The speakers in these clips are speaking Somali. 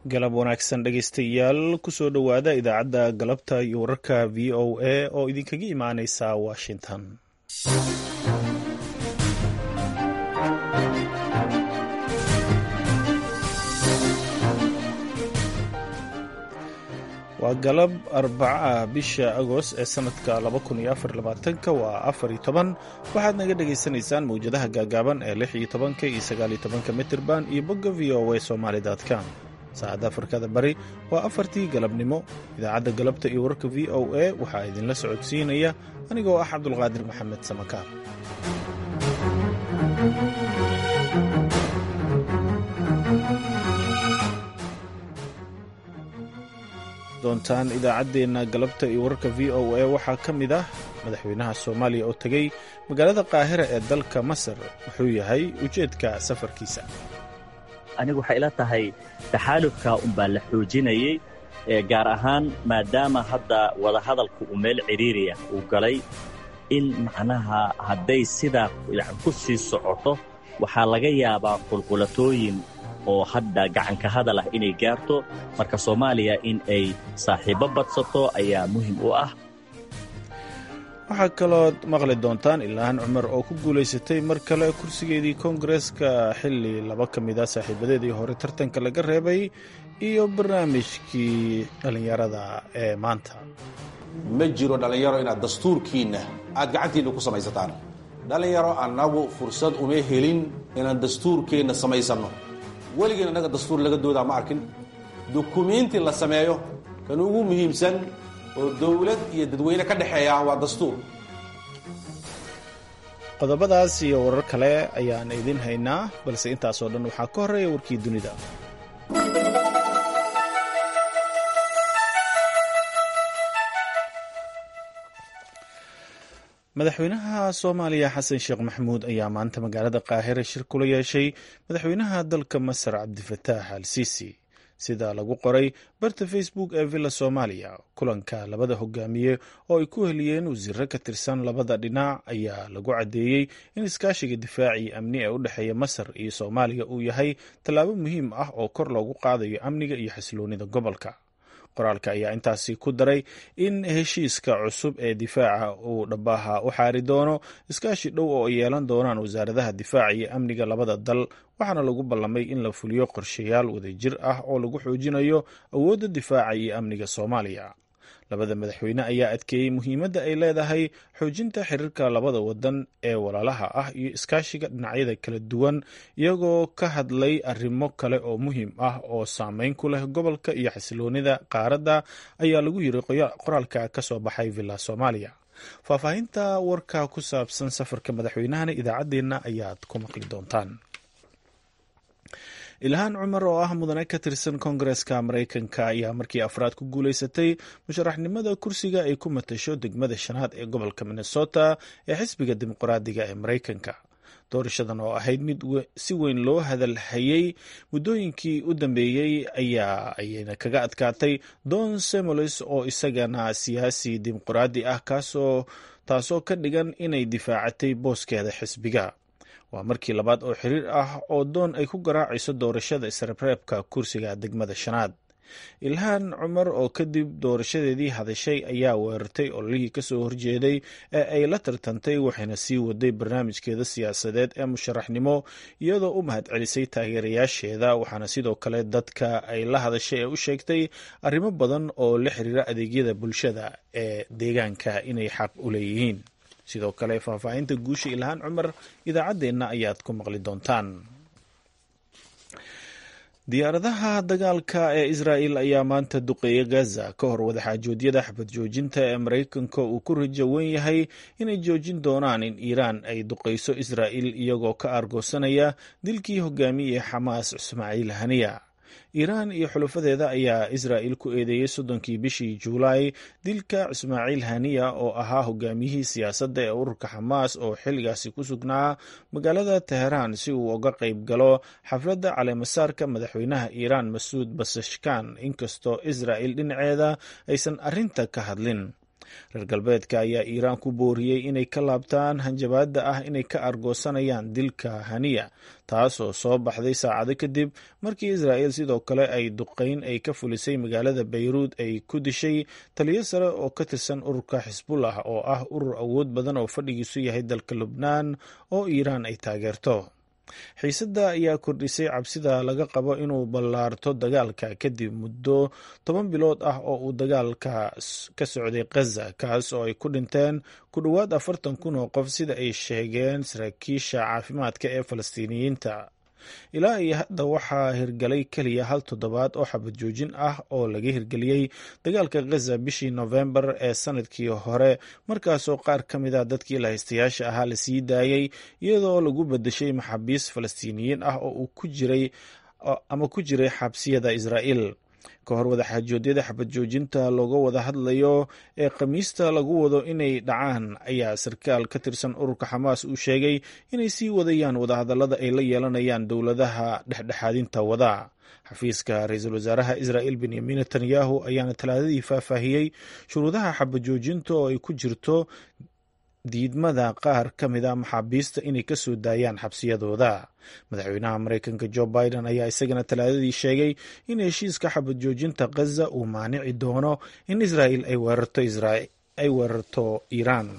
galab wanaagsan dhegaystayaal kusoo dhowaada idaacadda galabta iyo wararka v o a oo idinkaga imaaneysa washington waa galab arbaca bisha agost ee sanadka waa afar iyo toban waxaad naga dhagaysanaysaan mawjadaha gaagaaban ee lix iyo tobanka iyo sagaal iyo tobanka mitirban iyo bogga v o a somaali com saacadda afrikada bari waa afartii galabnimo idaacadda galabta iyo wararka v o a waxaa idinla socodsiinaya anigoo ah cabdulqaadir maxamed samakaar doontaan idaacaddeenna galabta iyo wararka v o a waxaa ka mid ah madaxweynaha soomaaliya oo tegey magaalada qaahira ee dalka masar wuxuu yahay ujeedka safarkiisa anigu waxay ila tahay taxaalufka unbaa la xoojinayey gaar ahaan maadaama hadda wadahadalku uu meel cidhiiriya uu galay in macnaha hadday sidaa ku sii socoto waxaa laga yaabaa qulqulatooyin oo hadda gacanka hadal ah inay gaarto marka soomaaliya in ay saaxiibbo badsato ayaa muhim u ah waxaa kalood maqli doontaan ilaahan cumar oo ku guulaysatay mar kale kursigeedii koongareeska xilli laba ka mid a saaxiibadeedii hore tartanka laga reebay iyo barnaamijkii dhallinyarada ee maanta ma jiro dhallinyaro inaad dastuurkiinna aad gacantiinna ku samaysataan dhallinyaro annagu fursad uma helin inaan dastuurkeenna samaysanno weligeen annaga dastuur laga doodaa ma arkin dukumiinti la sameeyo kan ugu muhiimsan oo dowlad iyo dadweyne ka dhexeeya waa dastuur qodobadaas iyo warar kale ayaan idin haynaa balse intaasoo dhan waxaa ka horreeya warkii dunida madaxweynaha soomaaliya xasan sheekh maxamuud ayaa maanta magaalada qaahira shir kula yeeshay madaxweynaha dalka masar cabdifataax al sisi sida lagu qoray barta facebook ee villa soomaaliya kulanka labada hogaamiye oo ay ku heliyeen wasiiro ka tirsan labada dhinac ayaa lagu caddeeyey in iskaashiga difaaci amni ee u dhexeeya masar iyo soomaaliya uu yahay tallaabo muhiim ah oo kor loogu qaadayo amniga iyo xasiloonida gobolka qoraalka ayaa intaasi ku daray in heshiiska cusub ee difaaca uu dhabaha u xaari doono iskaashi dhow oo ay yeelan doonaan wasaaradaha difaaca iyo amniga labada dal waxaana lagu ballamay in la fuliyo qorshayaal wadajir ah oo lagu xoojinayo awoodda difaaca iyo amniga soomaaliya labada madaxweyne ayaa adkeeyey muhiimadda ay leedahay xoojinta xiriirka labada wadan ee walaalaha ah iyo iskaashiga dhinacyada kala duwan iyagoo ka hadlay arrimo kale oo muhiim ah oo saameyn ku leh gobolka iyo xasiloonida qaaradda ayaa lagu yiri qoraalka ka soo baxay villa soomaaliya faahfaahinta warka ku saabsan safarka madaxweynahana idaacaddeenna ayaad ku maqli doontaan ilhaan cumar oo ah mudane ka tirsan koongareeska maraykanka ayaa markii afraad ku guulaysatay musharaxnimada kursiga ay ku matasho degmada shanaad ee gobolka minnesota ee xisbiga dimuqraadiga ee maraykanka doorashadan oo ahayd mid si weyn loo hadalhayey muddooyinkii u dambeeyey ayaa ayayna kaga adkaatay don semolis oo isagana siyaasi dimuqraadi ah kaasoo taasoo ka dhigan inay difaacatay booskeeda xisbiga waa markii labaad oo xiriir ah oo doon ay ku garaacayso doorashada isreebreebka kursiga degmada shanaad ilhaan cumar oo kadib doorashadeedii hadashay ayaa weerartay ololihii kasoo horjeeday ee ay la tartantay waxayna sii waday barnaamijkeeda siyaasadeed ee musharaxnimo iyadoo u mahadcelisay taageerayaasheeda waxaana sidoo kale dadka ay la hadashay ee u sheegtay arrimo badan oo la xiriira adeegyada bulshada ee deegaanka inay xaq u leeyihiin sidoo kale faahfaahinta guusha ilhaan cumar idaacaddeenna ayaad ku maqli doontaan diyaaradaha dagaalka ee israa'el ayaa maanta duqeeya gaza ka hor wadaxaajoodyada xabad joojinta ee maraykanka uu ku rajo wen yahay inay joojin doonaan in iiraan ay duqeyso israa'el iyagoo ka aargoosanaya dilkii hogaamiyey xamaas ismaaciil haniya iiraan iyo xulufadeeda ayaa israa'il ku eedeeyey soddonkii bishii juulaay dilka ismaaciil haniya oo ahaa hogaamiyihii siyaasadda ee ururka xamaas oo xilligaasi ku sugnaa magaalada teheraan si uu uga qayb galo xafladda caleemasaarka madaxweynaha iiraan masuud basashkan inkastoo israa'il dhinaceeda aysan arrinta ka hadlin reer galbeedka ayaa iiraan ku booriyey inay ka laabtaan hanjabaadda ah inay ka argoosanayaan dilka haniya taas oo soo baxday saacado kadib markii israa'il sidoo kale ay duqeyn ay ka fulisay magaalada bayruud ay ku dishay taliyo sare oo ka tirsan ururka xisbullah oo ah urur awood badan oo fadhigiisu yahay dalka lubnaan oo iiraan ay taageerto xiisadda ayaa kordhisay cabsida laga qabo inuu ballaarto dagaalka kadib muddo toban bilood ah oo uu dagaalka ka socday khaza kaas oo ay ku dhinteen ku dhowaad afartan kun oo qof sida ay sheegeen saraakiisha caafimaadka ee falastiiniyiinta ilaa iyo hadda waxaa hirgalay keliya hal toddobaad oo xabad joojin ah oo laga hirgeliyey dagaalka khaza bishii nofembar ee sanadkii hore markaasoo qaar ka mid a dadkii lahaystayaasha ahaa la sii daayey iyadoo lagu bedeshay maxaabiis falastiiniyiin ah oo uu ku jiray ama ku jiray xabsiyada israa'iil ka hor wadaxaajoodyada xabad joojinta looga wada hadlayo ee khamiista lagu wado inay dhacaan ayaa sarkaal ka tirsan ururka xamaas uu sheegay inay sii wadayaan wadahadallada ay la yeelanayaan dowladaha dhexdhexaadinta wada xafiiska ra-iisul wasaaraha israa'il benyamin netanyahu ayaana talaadadii faahfaahiyey shuruudaha xabad joojinta oo ay ku jirto diidmada qaar ka mid a maxaabiista inay ka soo daayaan xabsiyadooda madaxweynaha maraykanka jo biden ayaa isagana talaadadii sheegay in heshiiska xabad joojinta khaza uu maanici doono in israa'il ay weerarto iiraan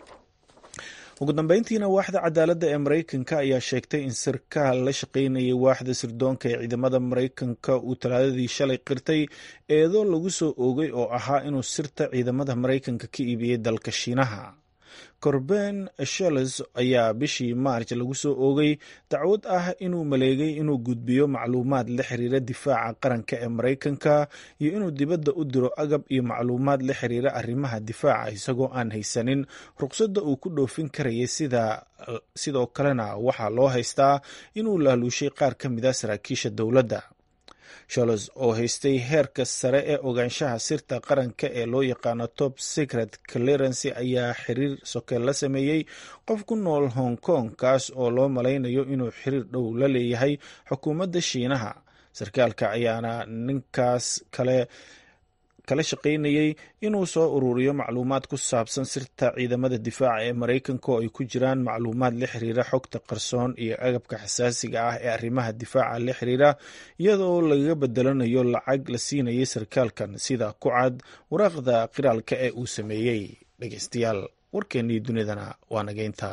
ugu dambeyntiina waaxda cadaaladda ee maraykanka ayaa sheegtay in sarkaal la shaqaynayay waaxda sirdoonka ee ciidamada maraykanka uu talaadadii shalay qirtay eedo lagu soo oogay oo ahaa inuu sirta ciidamada maraykanka ka iibiyey dalka shiinaha corben shells ayaa bishii maarj lagu soo oogay dacwad ah inuu maleegay inuu gudbiyo macluumaad la xiriira difaaca qaranka ee maraykanka iyo inuu dibadda u diro agab iyo macluumaad la xiriira arrimaha difaaca isagoo aan haysanin ruqsadda uu ku dhoofin karayay sidoo kalena waxaa loo haystaa inuu laaluushay qaar ka mid a saraakiisha dowladda sholos oo haystay heerka sare ee ogaanshaha sirta qaranka ee loo yaqaano top secret clearency ayaa xiriir sokeel la sameeyey qof ku nool hong kong kaas oo loo malaynayo inuu xiriir dhow la leeyahay xukuumadda shiinaha sarkaalka ayaana ninkaas kale kala shaqaynayay inuu soo ururiyo macluumaad ku saabsan sirta ciidamada difaaca ee maraykanka oo ay ku jiraan macluumaad la xiriira xogta qarsoon iyo agabka xasaasiga ah ee arrimaha difaaca la xiriira iyadoo lagaga bedelanayo lacag la siinayay sarkaalkan sida ku cad waraaqda qiraalka ee uu sameeyey dhegeystayaal warkeennii dunidana waa nageynta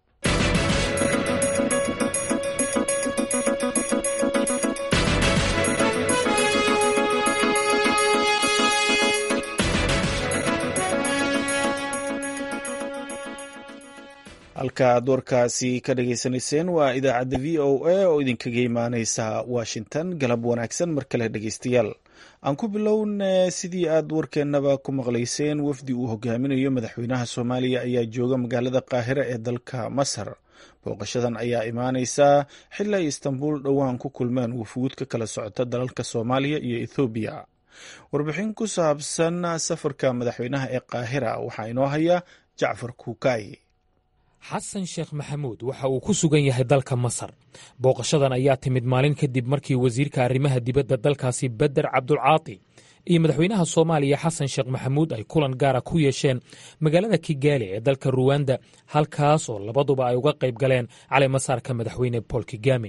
halka aad warkaasi ka dhageysanayseen waa idaacadda v o a oo idinkaga imaaneysa washington galab wanaagsan mar kale dhegeystayaal aan ku bilowna sidii aad warkeennaba ku maqlayseen wafdi uu hogaaminayo madaxweynaha soomaaliya ayaa jooga magaalada qaahira ee dalka masar booqashadan ayaa imaaneysa xili ay istanbul dhowaan ku kulmeen wufuud ka kala socota dalalka soomaaliya iyo ethoobiya warbixin ku saabsan safarka madaxweynaha ee qaahira waxaa inoo haya jacfar kuukay xasan sheekh maxamuud waxa uu ku sugan yahay dalka masar booqashadan ayaa timid maalin kadib markii wasiirka arrimaha dibadda dalkaasi beder cabdulcaati iyo madaxweynaha soomaaliya xasan sheekh maxamuud ay kulan gaara ku yeesheen magaalada kigaali ee dalka ruwanda halkaas oo labaduba ay uga qayb galeen caleemasaarka madaxweyne bool kigame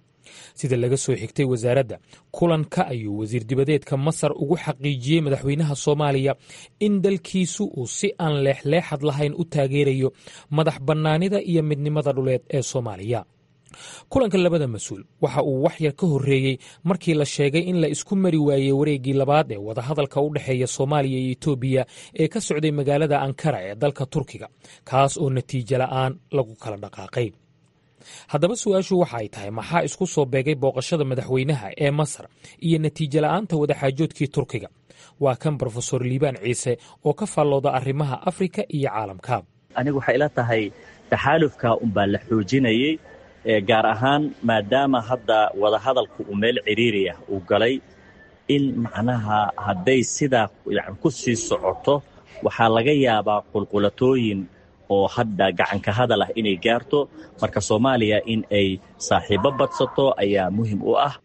sida laga soo xigtay wasaaradda kulanka ayuu wasiir dibadeedka masar ugu xaqiijiyey madaxweynaha soomaaliya in dalkiisu uu si aan leexleexad lahayn u taageerayo madax bannaanida iyo midnimada dhuleed ee soomaaliya kulanka labada mas-uul waxa uu waxyar ka horreeyey markii la sheegay in la isku mari waayey wareeggii labaad ee wadahadalka u dhexeeya soomaaliya iyo etoobiya ee ka socday magaalada ankara ee dalka turkiga kaas oo natiijo la'aan lagu kala dhaqaaqay haddaba su-aashu waxa ay tahay maxaa isku soo beegay booqashada madaxweynaha ee masar iyo natiijo la'aanta wadaxaajoodkii turkiga waa kan brofesor liibaan ciise oo ka faallooda arrimaha afrika iyo caalamka anigu waxay ila tahay taxaalufka unbaa la xoojinayey gaar ahaan maadaama hadda wadahadalku uu meel ciriiriya uu galay in macnaha hadday sidaa ku sii socoto waxaa laga yaabaa qulqulatooyin oo hadda gacanka hadal ah inay gaarto marka soomaaliya in ay saaxiibo badsato ayaa muhim u ah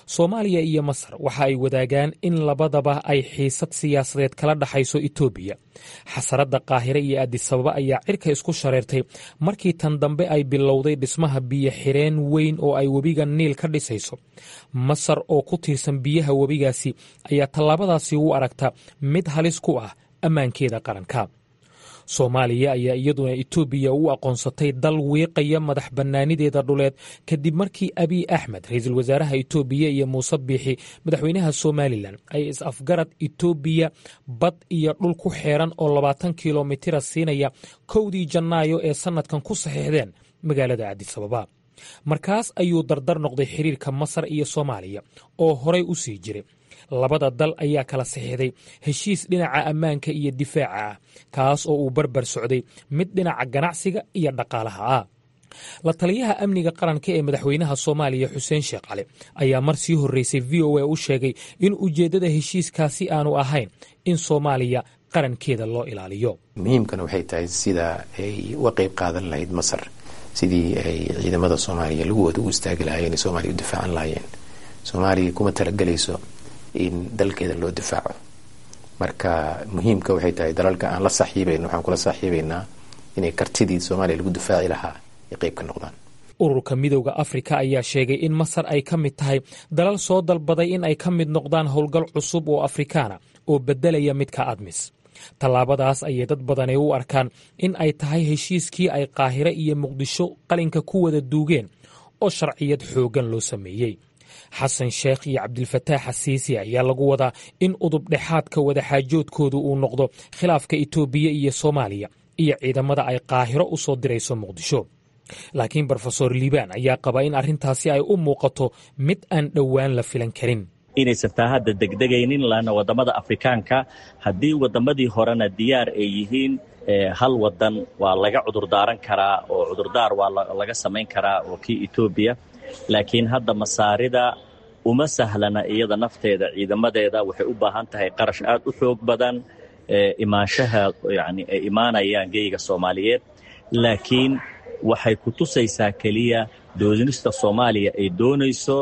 soomaaliya iyo masar waxa ay wadaagaan in labadaba ay xiisad siyaasadeed kala dhaxayso etoobiya xasaradda qaahire iyo addisababa ayaa cirka isku shareertay markii tan dambe ay bilowday dhismaha biyo xireen weyn oo ay webiga niil ka dhisayso masar oo ku tiirsan biyaha webigaasi ayaa tallaabadaasi u aragta mid halis ku ah ammaankeeda qaranka soomaaliya ayaa iyaduna etoobiya u aqoonsatay dal wiiqaya madax bannaanideeda dhuleed kadib markii abiy axmed ra-iisul wasaaraha etoobiya iyo muuse biixi madaxweynaha somalilan ay is-afgarad etoobiya bad iyo dhul ku xeeran oo labaatan kilomitira siinaya kowdii janaayo ee sannadkan ku saxiixdeen magaalada cadisababa markaas ayuu dardar noqday xiriirka masar iyo soomaaliya oo horay u sii jiray labada dal ayaa kala saxiixday heshiis dhinaca ammaanka iyo difaaca ah kaas oo uu barbar socday mid dhinaca ganacsiga iyo dhaqaalaha ah la taliyaha amniga qaranka ee madaxweynaha soomaaliya xuseen sheekh cali ayaa mar sii horreysay v o a u sheegay in ujeeddada heshiiskaasi aanu ahayn in soomaaliya qarankeeda loo ilaaliyo muhiimkana waxay tahay sida ay uga qayb qaadan lahayd masar sidii ay ciidamada soomaaliya laguwooda u istaagi lahaayeen soomaaliya u difaacan lahaayeen soomaaliya kuma talagelayso in dalkeeda loo difaaco marka muhiimka waxay tahay dalalka aan la saaxiibayno waxaan kula saaxiibaynaa inay kartidii soomaaliya lagu difaaci lahaa ay qayb ka noqdaan ururka midowda afrika ayaa sheegay in masar ay ka mid tahay dalal soo dalbaday in ay ka mid noqdaan howlgal cusub oo afrikaana oo beddelaya midka admis tallaabadaas ayay dad badani u arkaan in ay tahay heshiiskii ay qaahire iyo muqdisho qalinka ku wada duugeen oo sharciyad xooggan loo sameeyey xasan sheekh iyo cabdilfataax xasiisi ayaa lagu wadaa in udub dhexaadka wadaxaajoodkoodu uu noqdo khilaafka itoobiya iyo soomaaliya iyo ciidamada ay qaahiro u soo dirayso muqdisho laakiin brofesor liibaan ayaa qaba in arrintaasi ay u muuqato mid aan dhowaan la filan karin inaysan taa hadda degdegaynin laanna waddamada afrikaanka haddii waddamadii horena diyaar ay yihiin hal waddan waa laga cudurdaaran karaa oo cudurdaar waa laga samayn karaa oo kii etoobiya laakiin hadda masaarida uma sahlana iyada nafteeda ciidamadeeda waxay u baahan tahay qarash aad u xoog badan imaanshaha yani ay imaanayaan geyga soomaaliyeed laakiin waxay ku tusaysaa keliya doodinista soomaaliya ay doonayso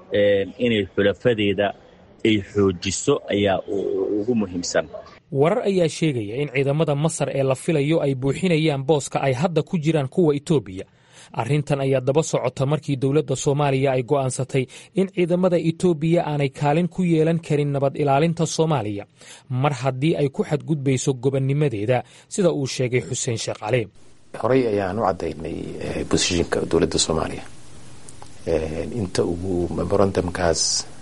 inay xulafadeeda ay xoojiso ayaa ugu muhiimsan warar ayaa sheegaya in ciidamada masar ee la filayo ay buuxinayaan booska ay hadda ku jiraan kuwa etoobiya arrintan ayaa daba socota markii dowladda soomaaliya ay go'aansatay in ciidamada etoobiya aanay kaalin ku yeelan karin nabad ilaalinta soomaaliya mar haddii ay ku xadgudbayso gobonnimadeeda sida uu sheegay xuseen sheekh cali horey ayaan u caddaynay bosishinka dowladda soomaaliya inta ugu memorandumkaas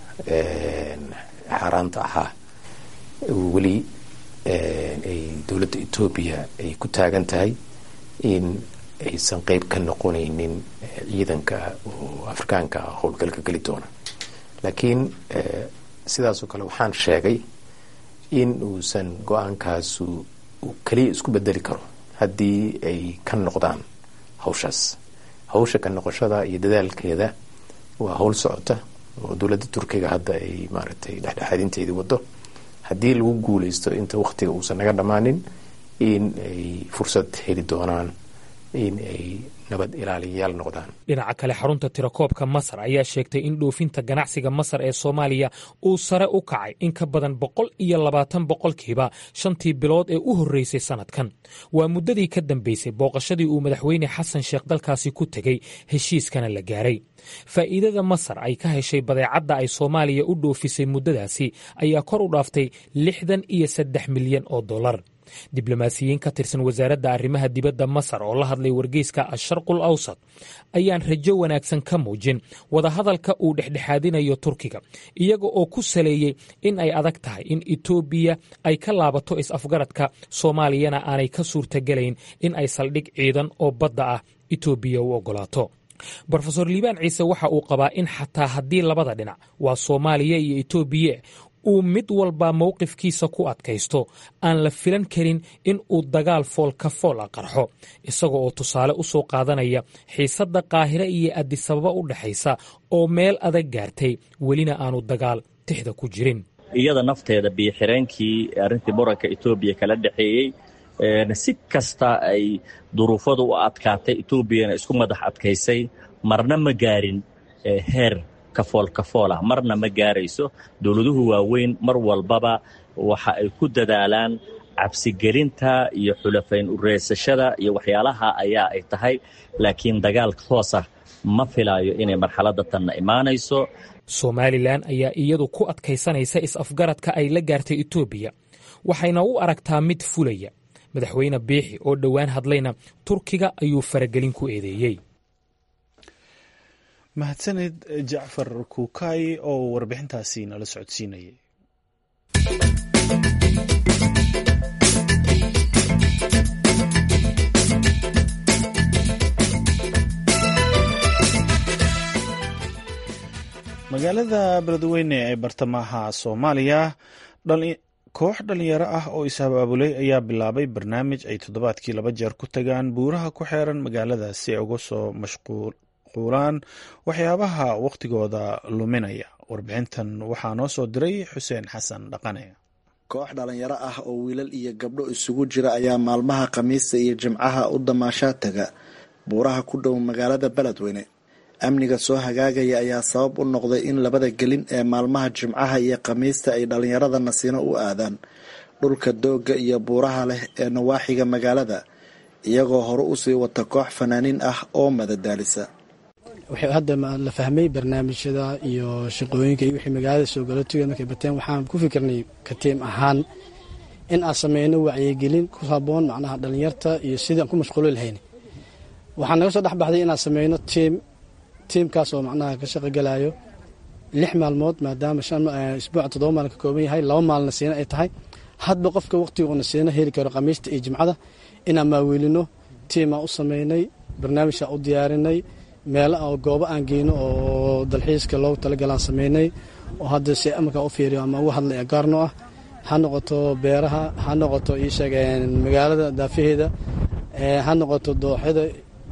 xaaraanta ahaa weli ay dowladda etoobiya ay ku taagan tahay in aysan qeyb ka noqonaynin ciidanka oo afrikaanka ah howlgalka geli doona laakiin sidaasoo kale waxaan sheegay in uusan go-aankaasu uu keliya isku bedeli karo haddii ay ka noqdaan hawshaas hawsha ka noqoshada iyo dadaalkeeda waa howl socota oo dowladda turkiga hadda ay maaragtay dhexdhexaadinteedii wado haddii lagu guuleysto inta wakhtiga uusan naga dhammaanin in ay fursad heli doonaan in ay nabad ilaaliyayaal noqdaan dhinaca kale xarunta tirakoobka masar ayaa sheegtay in dhoofinta ganacsiga masar ee soomaaliya uu sare u kacay in ka badan boqol iyo labaatan boqolkiiba shantii bilood ee u horreysay sannadkan waa muddadii ka dambeysay booqashadii uu madaxweyne xasan sheekh dalkaasi ku tegey heshiiskana la gaaray faa'iidada masar ay ka heshay badeecadda ay soomaaliya u dhoofisay muddadaasi ayaa kor u dhaaftay lixdan iyo saddex milyan oo dollar diblomaasiyiin ka tirsan wasaaradda arrimaha dibadda masar oo la hadlay wargeyska asharqul awsat ayaan rajo wanaagsan ka muujin wadahadalka uu dhexdhexaadinayo turkiga iyaga oo ku saleeyey in ay adag tahay in etoobiya ay ka laabato is-afgaradka soomaaliyana aanay ka suurtagelayn in ay saldhig ciidan oo badda ah etoobiya u oggolaato brofesor liibaan ciise waxa uu qabaa in xataa haddii labada dhinac waa soomaaliya iyo etoobiya uu mid walba mowqifkiisa ku adkaysto aan la filan karin in uu dagaal foolka fool a qarxo isaga oo tusaale u soo qaadanaya xiisadda qaahire iyo addisababa u dhexaysa oo meel adag gaartay welina aanu dagaal tixda ku jirin iyada nafteeda biyoxireenkii arrintii muranka etoobiya kala dhexeeyey si kasta ay duruufadu u adkaatay etoobiyana isku madax adkaysay marna ma gaarin heer kafool kafool ah marna ma gaarayso dowladuhu waaweyn mar walbaba waxa ay ku dadaalaan cabsigelinta iyo xulafayn ureysashada iyo waxyaalaha ayaa ay tahay laakiin dagaal toos ah ma filaayo inay marxaladda tanna imaanayso somalilan ayaa iyadu ku adkaysanaysa is-afgaradka ay la gaartay etoobiya waxayna u aragtaa mid fulaya madaxweyne biixi oo dhowaan hadlayna turkiga ayuu faragelin ku eedeeyey mahadsaned jacfar kuukay oo warbixintaasi nala socodsiinayay magaalada beledweyne ee bartamaha soomaaliya koox dhalinyaro ah oo is-abaabulay ayaa bilaabay barnaamij ay toddobaadkii laba jeer ku tagaan buuraha ku xeeran magaalada si ay uga soo mashquulaan waxyaabaha wakhtigooda luminaya warbixintan waxaa noo soo diray xuseen xasan dhaqane koox dhalinyaro ah oo wiilal iyo gabdho isugu jira ayaa maalmaha khamiista iyo jimcaha u damaashaa taga buuraha ku dhow magaalada beledweyne amniga soo hagaagaya ayaa sabab u noqday in labada gelin ee maalmaha jimcaha iyo khamiista ay dhallinyarada nasiino u aadaan dhulka doogga iyo buuraha leh ee nawaaxiga magaalada iyagoo hore usii wata koox fanaaniin ah oo madadaalisa waxay hadda la fahmay barnaamijyada iyo shaqooyinka iyo wixii magaalada soo galootiga markay bateen waxaan ku fikirnay ka tiim ahaan in aan sameyno wacyigelin ku haboon macnaha dhallinyarta iyo sidii aan ku mashquuli lahayn waxaa naga soo dhexbaxday inaan sameyno tiim tiimkaas oo macnaha ka shaqogalayo lix maalmood maadaama isbuuca toddoba maalin ka kooban yahay laba maalin nasiino ay tahay hadba qofka waqtiga uu nasiino heli karo khamiista iyo jimcada inaan maaweelino tiimaan u sameynay barnaamijkaan u diyaarinay meelo goobo aan geyno oo dalxiiska loogu talagalaan sameynay oo hadda si amarkaa u fiiriyo ama uga hadlay agaarno ah ha noqoto beeraha ha noqoto iisheeg magaalada daafaheeda ha noqoto dooxyada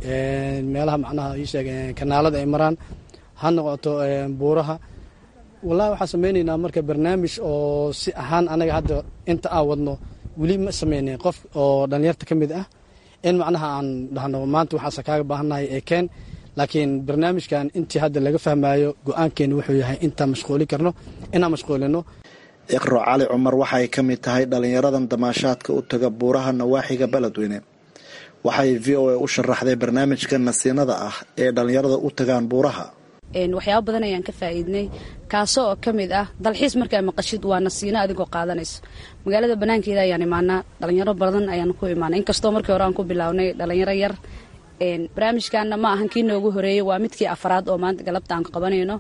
meelaha macnaha iisheeg kanaalada ay maraan ha noqoto buuraha wallahi waxaan sameyneynaa marka barnaamij oo si ahaan anaga hadda inta aan wadno weli ma sameynen qof oo dhalinyarta ka mid ah in macnaha aan dhahno maanta waxaase kaaga baahannahay ee keen laakiin barnaamijkan intii hadda laga fahmayo go-aankeenu wuxuu yahay intaan mashquuli karno inaan mashquulino iqro cali cumar waxay ka mid tahay dhalinyaradan damaashaadka u taga buuraha nawaaxiga beledweyne waxay v o a u sharaxday barnaamijka nasiinada ah ee dhalinyarada u tagaan buuraha waxyaaba badan ayaan ka faa'iidnay kaasoo oo ka mid ah dalxiis markaa maqashid waa nasiino adigoo qaadanayso magaalada banaankeeda ayaan imaanaa dhalinyaro badan ayaan ku imaanay inkastoo markii hore aan ku bilownay dhalinyaro yar barnaamijkaana ma ahan kii noogu horeeyey waa midkii afraad oo maanta galabta aan qabanayno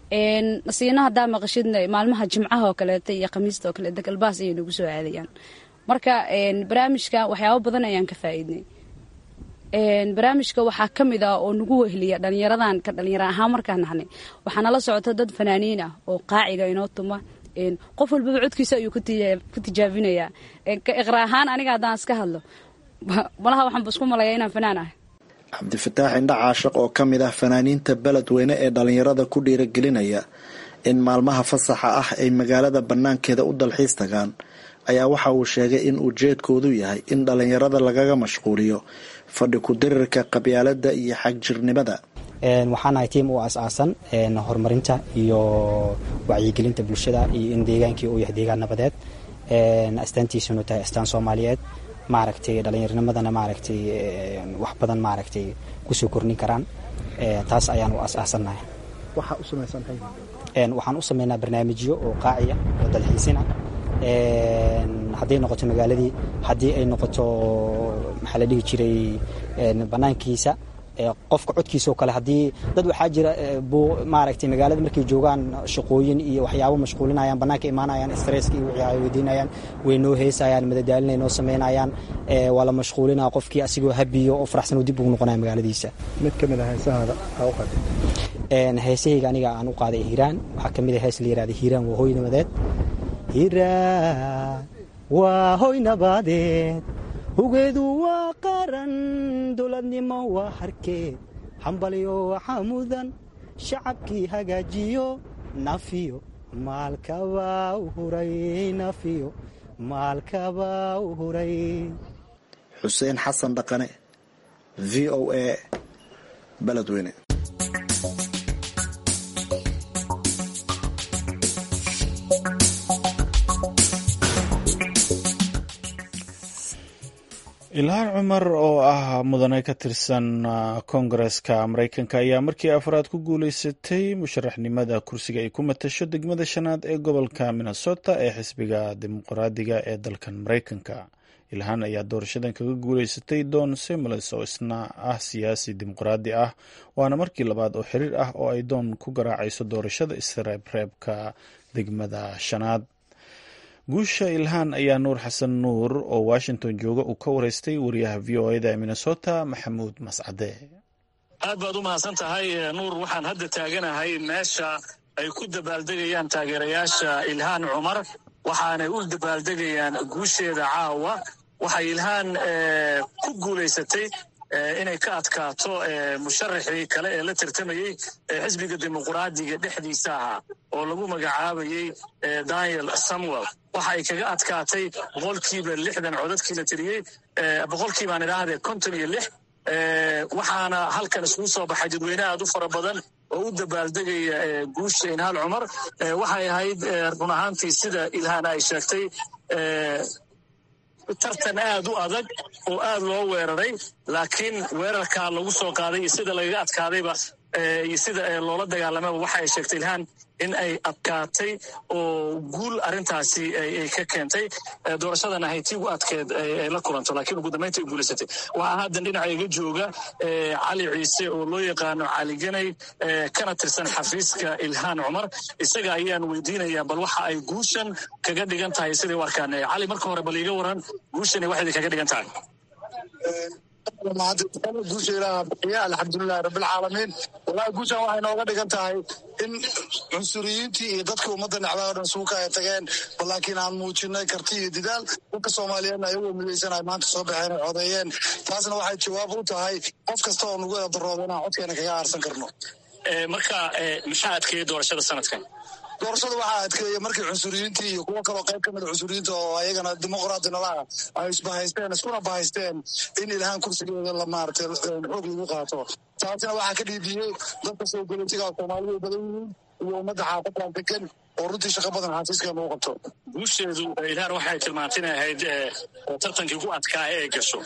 nasiino haddaa maqashidna maalmaha jimcaha oo kaleeta iyo khamiista oo kaleeta galbaas ayay nagu soo aadayaan marka barnaamijka waxyaaba badan ayaan ka faa'iidnay barnaamijka waxaa ka mid ah oo nagu wehliya dhalinyaradan ka dhalinyaro ahaan markaan nahnay waxaa nala socota dad fanaaniin ah oo qaaciga inoo tuma qof walbaba codkiisa ayuu ku tijaabinayaa iqra ahaan aniga haddaan iska hadlo malaha waxaanba isku malaya inaan fanaan ahay cabdifataax indha caashaq oo ka mid ah fanaaniinta beledweyne ee dhalinyarada ku dhiiragelinaya in maalmaha fasaxa ah ay magaalada bannaankeeda u dalxiis tagaan ayaa waxa uu sheegay in ujeedkoodu yahay in dhalinyarada lagaga mashquuliyo fadhi ku-dirirka qabyaalada iyo xagjirnimada waxaanahay tiim u as-aasan horumarinta iyo wacyigelinta bulshada iyo in deegaankii uu yahay deegaan nabadeed astaantiisunu tahay astaan soomaaliyeed maaragtay dhallinyarnimadana maaragtay wax badan maaragtay kusoo kordhin karaan taas ayaan u as-aasannahay waxaan u sameynaa barnaamijyo oo qaaciya oo dalxiisina hadday noqoto magaaladii haddii ay noqoto maxaa la dhihi jiray bannaankiisa qofka codkiisa oo kale haddii dad waxaa jira maaragtay magaalada markay joogaan shaqooyin iyo waxyaabo mashquulinayaan bannaanka imaanayaan stresska iyo wixii ay weydiinayaan way noo heesayaan madadaalinay noo samaynayaan waa la mashquulinaa qofkii asigoo habiyo oo faraxsan oo dib ugu noqonaya magaaladiisa mid ka mid a heesahaada aa u qaaday heesahayga aniga aan u qaaday hiiraan waxaa ka mid a hees la yirahda hiiraan waa hooy nabadeed hiiraan waa hoy nabadeed hugeedu waa qaran dowladnimo waa harkeed hambalyo waxaa mudan shacabkii hagaajiyo nafiyo maalkabaa u huray nafiyo maalkabaa u huray xuseen xasan dhaqane v o a beledweyne ilhaan cumar oo ah mudane ka tirsan koongareska mareykanka ayaa markii afraad ku guuleysatay musharaxnimada kursiga ay ku matasho degmada shanaad ee gobolka minnesota ee xisbiga dimuqraadiga ee dalkan mareykanka ilhaan ayaa doorashadan kaga guuleysatay don semoles oo isna ah siyaasi dimuqraadi ah waana markii labaad oo xiriir ah oo ay doon ku garaacayso doorashada isreebreebka degmada shanaad guusha ilhaan ayaa nuur xasan nuur oo washington jooga uu ka wareystay wariyaha v o eda ee minnesota maxamuud mascade aad baad u mahadsan tahay nuur waxaan hadda taaganahay meesha ay ku dabaaldegayaan taageerayaasha ilhaan cumar waxaanay u dabaaldegayaan guusheeda caawa waxay ilhaan ku guulaysatay inay ka adkaato musharaxii kale ee la tartamayey xisbiga dimuqraadiga dhexdiisa ahaa oo lagu magacaabayey daniel samuel waxa ay kaga adkaatay boqolkiiba lixdan codadkii la tiriyey boqolkiibaan idhaahdee konton iyo lix waxaana halkan iskugu soo baxay dadweyne aad u fara badan oo u dabaaldegaya guusha ilhaan cumar waxay ahayd run ahaantii sida ilhaan ay sheegtay tartan aad u adag oo aad loo weeraray laakiin weerarkaa lagu soo qaaday iyo sida lagaga adkaadayba iyo sida loola dagaalamaba waxa ay sheegtay ilhaan in ay adkaatay oo guul arrintaasi ay ka keentay doorashadana hayti ugu adkeed ay la kulanto laakiin ugu dambaynta ay guulaysatay waxaa haddan dhinaca iga jooga cali ciise oo loo yaqaano cali ganay kana tirsan xafiiska ilhaan cumar isaga ayaan weydiinayaa bal waxa ay guushan kaga dhigan tahay siday u arkaan cali marka hore bal iiga waran guushani waxay kaga dhigan tahay guusha ilaaha bixiya alxamdulilahi rabbilcaalamiin wallahi guushan waxay nooga dhigan tahay in cunsuriyiintii iyo dadkii ummadda necbaa o dhan suuka ay tageen bal laakiin aan muujinay karti iyo didaal dadka soomaaliyeedna ayagoo midaysan ay maanta soo baxeen ay codeeyeen taasna waxay jawaab u tahay qof kasta oo nagu eedarooba inaan codkeena kaga aarsan karno marka maxaa adkeeyey doorashada sanadkan doorashada waxaa adkeeya markii cunsuriyiintii iyo kuwo kaloo qayb ka mida cunsuriyiinta oo ayagana dimuqraadi nalaha ay isbahaysteen iskuna bahaysteen in ilhaan kursigeeda la maaratay xoog lagu qaato taasina waxaa ka dhiibiyey dadka soo golitiga soomaalidu badan yihiin iyo ummadda xaafadan degan oo runtii shaqo badan xafiiskeena u qabto guusheedu ilhaan waxay tilmaantay inay ahayd tartankii ku adkaa ee gasho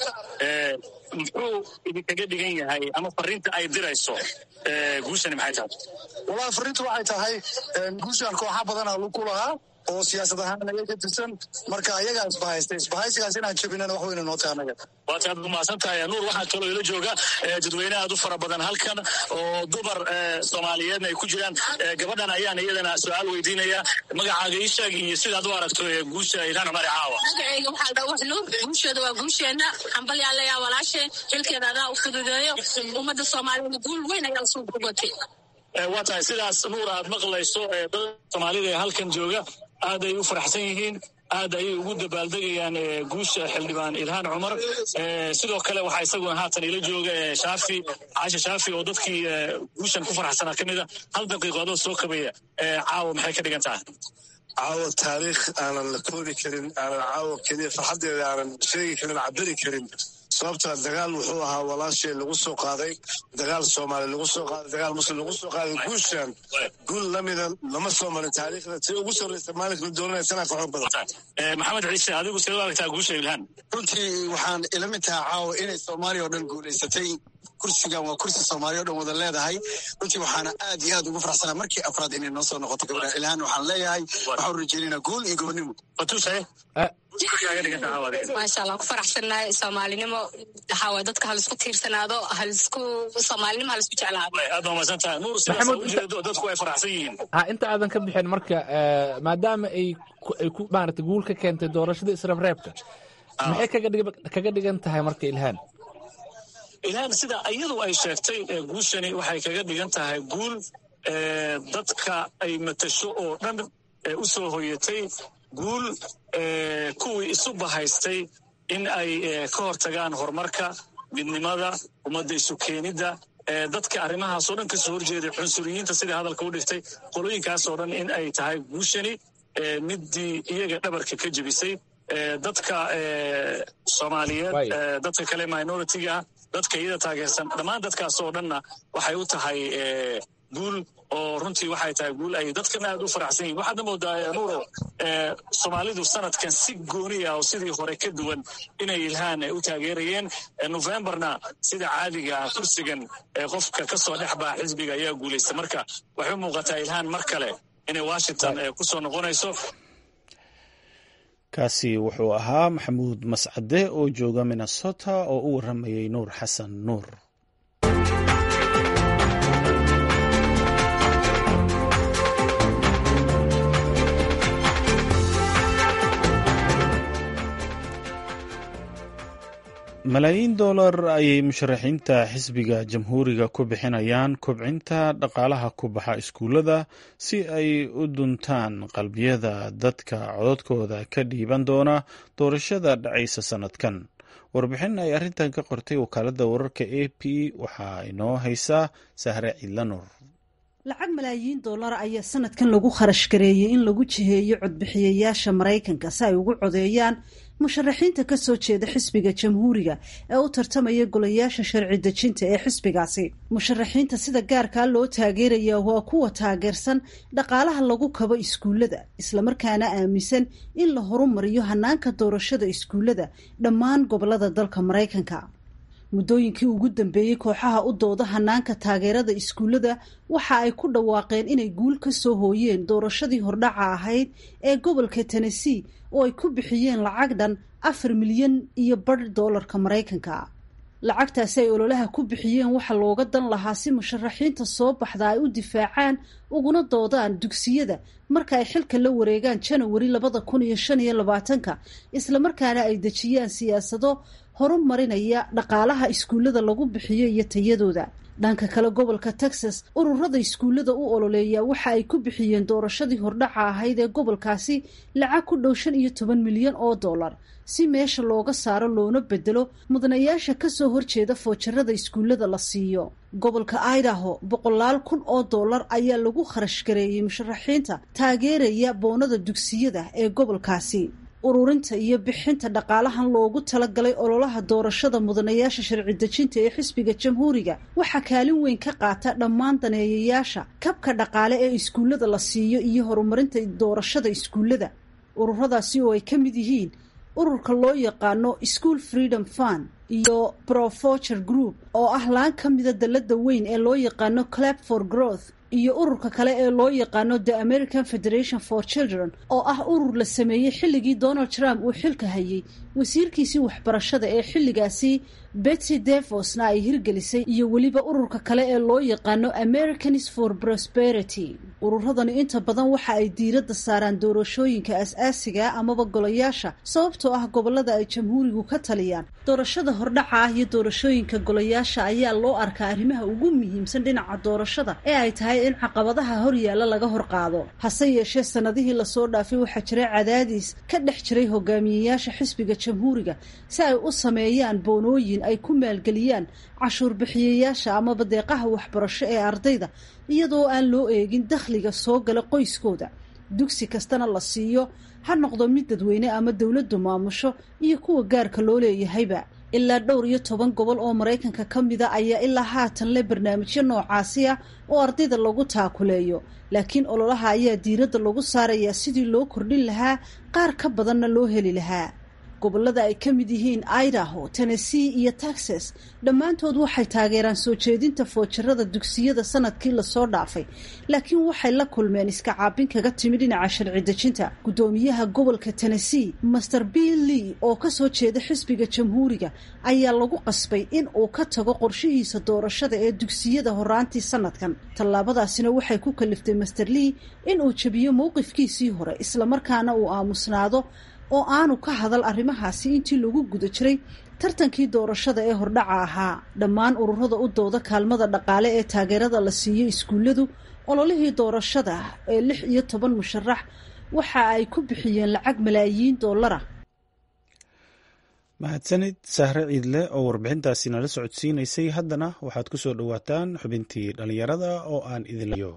muxuu idinkaga dhigan yahay ama fariinta ay dirayso guushani maxay tahay wallahi fariintu waxay tahay guushan kooxa badana ku lahaa oo siyaasad ahaan naga ka tirsan marka ayagaa isbahaystay isbahaysigaas inaan jabinana wax weyna noo tahay anaga waad aad umahadsan tahay nuur waxaa kaloo ila jooga dadweyne aad u fara badan halkan oo dumar soomaaliyeedna ay ku jiraan gabadhan ayaan iyadana su-aal weydiinaya magacaaga ii sheeg iyo sidaad u aragto guusha ilhaan cumar caawa magacayga waxaa dha wax nuur guusheeda waa guusheena xambalyaa layaa walaashe xilkeeda adaa u fududeeyo ummadda soomaaliyada guul weyn ayaa usoo gubatay waa tahay sidaas nuur aad maqlayso dad soomaalida ee halkan jooga aad ay u faraxsan yihiin aad ayay ugu dabaaldegayaan guusha xildhibaan ilhaan cumar sidoo kale waxaa isaguna haatan ila jooga shaafi caasha shaafi oo dadkii guushan ku faraxsanaa ka mida hal daqiiqoodoo soo kabaya caawa maxay ka dhigan tahay caawa taariikh aanan la koobi karin aanan caawa keliya farxaddeeda aanan sheegi karin cabiri karin sababtaa dagaal wuxuu ahaa walaashee lagu soo qaaday dagaal soomaali lagu soo qaaday dagaal muslim lagu soo qaaday guushan guul lamida lama soo marin taariikhda si ugu sorreysa maalinka la dooranaya sanaa ka xoog badan maxamed ciise adigu sidee u aragtaa guusha ilhaan runtii waxaan ila mid tahay caawa inay soomaaliya oo dhan guulaysatay kursigan waa kursi soomaaliya o dhan wada leedahay runtii waxaana aad iyo aad ugu faraxsanaa markii afraad inay noo soo noqoto gabadha ilhaan waxaan leeyahay waxaan rajeynayna guul iyo gobonimo maasha allah ku faraxsannahay soomaalinimo waxaa waay dadka halisku tiirsanaado halisku soomaalinimo halisku jeclaado aad baa mahadsantahay nuur sidaas ujeedo dadku ay faraxsan yihiin ha inta aadan ka bixin marka maadaama ay ay ku maarata guul ka keentay doorashada israbreebka maxay kaga dhigan tahay marka ilhaan ilhaan sida iyadu ay sheegtay guushani waxay kaga dhigan tahay guul dadka ay matasho oo dhan u soo hoyatay guul kuwii isu bahaystay in ay ka hortagaan horumarka midnimada ummadda isu keenidda dadka arrimahaasoo dhan kasoo horjeeday cunsuriyiinta sidai hadalka u dhigtay qolooyinkaasoo dhan in ay tahay guushani middii iyaga dhabarka ka jebisay dadka soomaaliyeed dadka kale minoritiga dadka iyada taageersan dhammaan dadkaasoo dhanna waxay u tahay guul oo runtii waxay tahay guul ay dadkana aad u faraxsan yihin waxaadna moodaa nuuro soomaalidu sanadkan si gooni ah oo sidii hore ka duwan inay ilhaan u taageerayeen novemberna sida caadiga ah kursigan qofka ka soo dhex baxa xisbiga ayaa guulaysta marka waxay u muuqataa ilhaan mar kale inay washington ku soo noqonayso kaasi wuxuu ahaa maxamuud mascade oo jooga minnesota oo u waramayey nuur xasan nuur malaayiin dollar ayay musharaxiinta xisbiga jamhuuriga ku bixinayaan kobcinta dhaqaalaha ku baxa iskuullada si ay u duntaan qalbiyada dadka cododkooda ka dhiiban doona doorashada dhacaysa sannadkan warbixin ay arrintan ka qortay wakaaladda wararka a p waxaa inoo haysaa sahre ciidlanur lacag malaayiin dollar ayaa sanadkan lagu kharash gareeyey in lagu jiheeyo codbixiyayaasha maraykanka si ay ugu codeeyaan musharaxiinta ka soo jeeda xisbiga jamhuuriga ee u tartamaya golayaasha sharci dejinta ee xisbigaasi musharaxiinta sida gaarkaa loo taageeraya waa kuwa taageersan dhaqaalaha lagu kabo iskuullada islamarkaana aaminsan in la horumariyo hanaanka doorashada iskuullada dhammaan gobolada dalka maraykanka muddooyinkii ugu dambeeyey kooxaha u dooda hanaanka taageerada iskuullada waxa ay ku dhawaaqeen inay guul ka soo hooyeen doorashadii hordhaca ahayd ee gobolka tennessee oo ay ku bixiyeen lacag dhan afar milyan iyo badh doolarka maraykanka lacagtaasi ay ololaha ku bixiyeen waxa looga dan lahaa si musharaxiinta soo baxda ay u difaacaan uguna doodaan dugsiyada marka ay xilka la wareegaan janawari labada kun iyo shan iyo labaatanka islamarkaana ay dejiyaan siyaasado horumarinaya dhaqaalaha iskuullada lagu bixiyo iyo tayadooda dhanka kale gobolka texas ururada iskuullada u ololeeya waxa ay ku bixiyeen doorashadii hordhaca ahayd ee gobolkaasi lacag ku dhow shan iyo toban milyan oo dollar si meesha looga saaro loona bedelo mudanayaasha kasoo horjeeda foojarada iskuullada la siiyo gobolka idaho boqolaal kun oo dollar ayaa lagu kharash gareeyey musharaxiinta taageeraya boonada dugsiyada ee gobolkaasi ururinta iyo bixinta dhaqaalahan loogu talagalay ololaha doorashada mudanayaasha sharci dejinta ee xisbiga jamhuuriga waxaa kaalin weyn ka qaata dhammaan daneeyayaasha kabka dhaqaale ee iskuullada la siiyo iyo horumarinta doorashada iskuullada ururadaasi oo ay ka mid yihiin ururka loo yaqaano school freedom fund iyo profocher group oo ah laan ka mida dalada weyn ee loo yaqaano clap for growth iyo ururka kale ee loo yaqaano the american federation for children oo ah urur la sameeyey xilligii donald trump uu xilka hayay wasiirkiisii waxbarashada ee xilligaasi betsy devosna ay hirgelisay iyo weliba ururka kale ee loo yaqaano americans for prosperity ururadani inta badan waxa ay diiradda saaraan doorashooyinka as-aasiga amaba golayaasha sababtoo ah gobolada ay jamhuurigu ka taliyaan doorashada hordhaca ah iyo doorashooyinka golayaasha ayaa loo arkaa arrimaha ugu muhiimsan dhinaca doorashada ee ay tahay in caqabadaha horyaalla laga hor qaado hase yeeshee sanadihii lasoo dhaafay waxaa jiray cadaadiis ka dhex jiray hogaamiyeyaasha xisbiga jamhuuriga si ay u sameeyaan boonooyin ay ku maalgeliyaan cashuur bixiyayaasha amaba deeqaha waxbarasho ee ardayda iyadoo aan loo eegin dakhliga soo gala qoyskooda dugsi kastana la siiyo ha noqdo mid dadweyne ama dowladdu maamusho iyo kuwa gaarka loo leeyahayba ilaa dhowr iyo toban gobol oo maraykanka ka mida ayaa ilaa haatan leh barnaamijyo noocaasi ah oo ardayda lagu taakuleeyo laakiin ololaha ayaa diiradda lagu saarayaa sidii loo kordhin lahaa qaar ka badanna loo heli lahaa gobolada ay ka mid yihiin idaho tennessee iyo texas dhammaantood waxay taageeraan soo jeedinta foojarada dugsiyada sanadkii lasoo dhaafay laakiin waxay la kulmeen iska caabin kaga timi dhinaca sharci dejinta guddoomiyaha gobolka tennessee master bill lee oo kasoo jeeda xisbiga jamhuuriga ayaa lagu qasbay in uu ka tago qorshihiisa doorashada ee dugsiyada horaantii sanadkan tallaabadaasina waxay ku kaliftay master lee in uu jebiyo mowqifkiisii hore islamarkaana uu aamusnaado oo aanu ka hadal arrimahaasi intii lagu guda jiray tartankii doorashada ee hordhaca ahaa dhammaan ururada u dooda kaalmada dhaqaale ee taageerada la siiyo iskuulladu ololihii doorashada ee lix iyo toban musharax waxa ay ku bixiyeen lacag malaayiin dollara mahadsanid sahre ciidle oo warbixintaasi nala socodsiinaysay haddana waxaad ku soo dhowaataan xubintii dhallinyarada oo aan idinlayo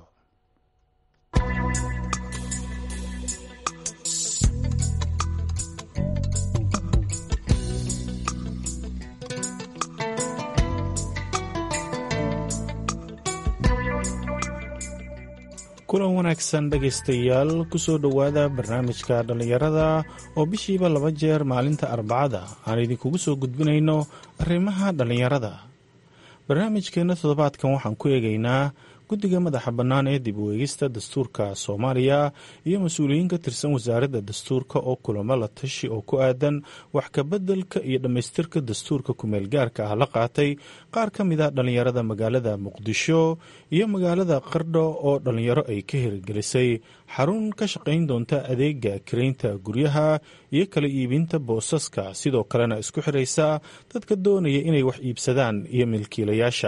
kulan wanaagsan dhegaystayaal kusoo dhowaada barnaamijka dhallinyarada oo bishiiba laba jeer maalinta arbacada aan idinkugu soo gudbinayno arrimaha dhallinyarada barnaamijkeenna toddobaadkan waxaan ku eegaynaa guddiga madaxa bannaan ee dib u eegista dastuurka soomaaliya iyo mas-uuliyiin ka tirsan wasaaradda dastuurka oo kulamo la tashi oo ku aadan wax kabeddelka iyo dhammaystirka dastuurka kumeel gaarka ah la qaatay qaar ka mid a dhallinyarada magaalada muqdisho iyo magaalada qardho oo dhallinyaro ay ka hirgelisay xarun ka shaqayn doonta adeega karaynta guryaha iyo kala iibinta boosaska sidoo kalena isku xiraysa dadka doonaya inay wax iibsadaan iyo milkiilayaasha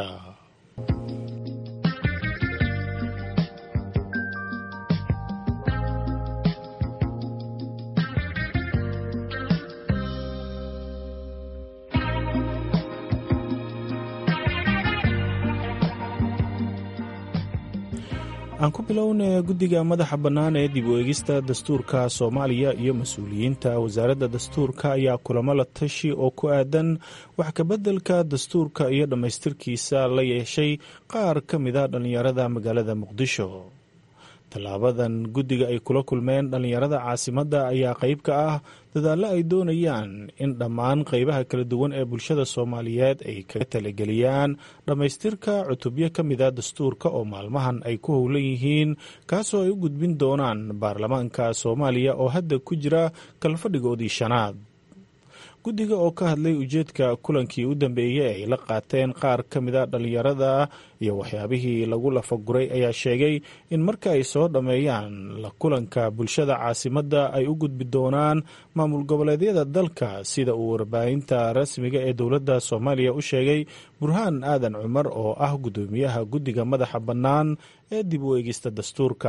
aan ku bilowna guddiga madaxa bannaan ee dib u eegista dastuurka soomaaliya iyo mas-uuliyiinta wasaaradda dastuurka ayaa kulamo la tashi oo ku aadan wax kabeddelka dastuurka iyo dhammaystirkiisa la yeeshay qaar ka mid a dhallinyarada magaalada muqdisho tallaabadan guddiga ay kula kulmeen dhallinyarada caasimadda ayaa qayb ka ah dadaallo ay doonayaan in dhammaan qaybaha kala duwan ee bulshada soomaaliyeed ay kaga talageliyaan dhammaystirka cutubyo ka mid a dastuurka oo maalmahan ay ku howlan yihiin kaasoo ay u gudbin doonaan baarlamaanka soomaaliya oo hadda ku jira kalfadhigoodii shanaad guddiga oo ka hadlay ujeedka kulankii u dambeeyey ay la qaateen qaar ka mid a dhallinyarada iyo waxyaabihii lagu lafaguray ayaa sheegay in marka ay soo dhammeeyaan la kulanka bulshada caasimadda ay u gudbi doonaan maamul goboleedyada dalka sida uu warbaahinta rasmiga ee dowladda soomaaliya u sheegay burhaan aadan cumar oo ah guddoomiyaha guddiga madaxa bannaan ee dib u eegista dastuurka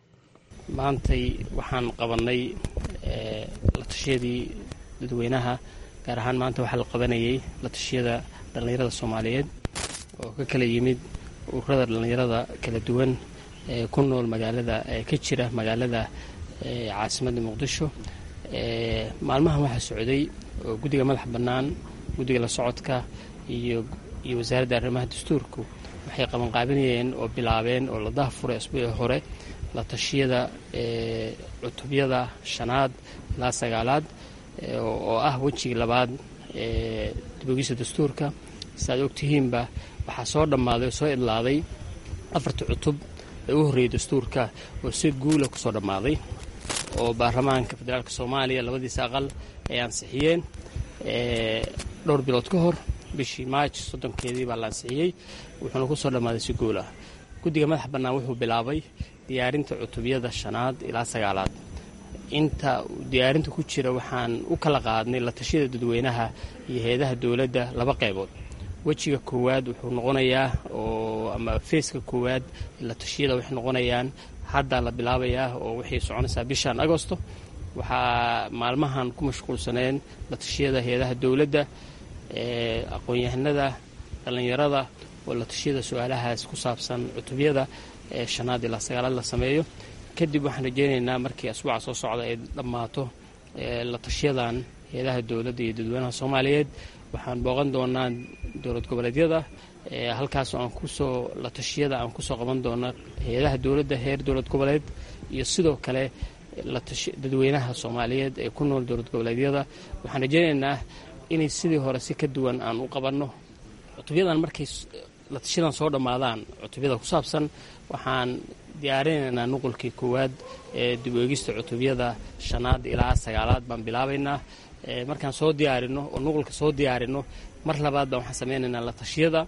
maantay waxaan qabanay la tashiyadii dadweynaha gaar ahaan maanta waxaa la qabanayay la tashiyada dhallinyarada soomaaliyeed oo ka kala yimid ururada dhallinyarada kala duwan ee ku nool magaalada ee ka jira magaalada caasimadda muqdisho maalmahan waxaa socday oo guddiga madaxa bannaan guddiga la socodka iyo iyo wasaaradda arrimaha dastuurku waxay qabanqaabinayeen oo bilaabeen oo la dahafuray asbuucii hore la tashiyada cutubyada shanaad ilaa sagaalaad oo ah wejigii labaad ee dibogisa dastuurka siaad ogtihiinba waxaa soo dhammaaday oo soo idlaaday afartii cutub ee u horreeyay dastuurka oo si guula ku soo dhammaaday oo baarlamaanka federaalk soomaaliya labadiisa aqal ay ansixiyeen dhowr bilood ka hor bishii maaj soddonkeedii baa la ansixiyey wuxuuna ku soo dhammaaday si guul ah guddiga madaxa bannaan wuxuu bilaabay diyaarinta cutubyada shanaad ilaa sagaalaad inta diyaarinta ku jira waxaan u kala qaadnay la tashiyada dadweynaha iyo hay-adaha dowladda laba qaybood wejiga koowaad wuxuu noqonayaa oo ama feeska koowaad la tashiyada waxay noqonayaan haddaa la bilaabayaa oo waxay soconaysaa bishan agosto waxaa maalmahan ku mashquulsaneen la tashiyada hay-adaha dowladda aqoon-yahanada dhallinyarada oo la tashiyada su-aalahaas ku saabsan cutubyada ee shanaad ilaa sagaalaad la sameeyo kadib waxaan rajeynaynaa markii asbuuca soo socda ay dhammaato la tashyadan hay-adaha dowladda iyo dadweynaha soomaaliyeed waxaan booqan doonaa dowlad goboleedyada halkaasoo aan kusoo la tashiyada aan kusoo qaban doona hay-adaha dowladda heer dowlad goboleed iyo sidoo kale dadweynaha soomaaliyeed ee ku nool dowlad goboleedyada waxaan rajeynaynaa inay sidii hore si ka duwan aan u qabanno cutubyadan markay la tashadan soo dhammaadaan cutubyada ku saabsan waxaan diyaarinaynaa nuqulkii koowaad ee dib u eegista cutubyada shanaad ilaa sagaalaad baan bilaabaynaa markaan soo diyaarino oo nuqulka soo diyaarino mar labaad baan waxaan sameynaynaa la tashiyada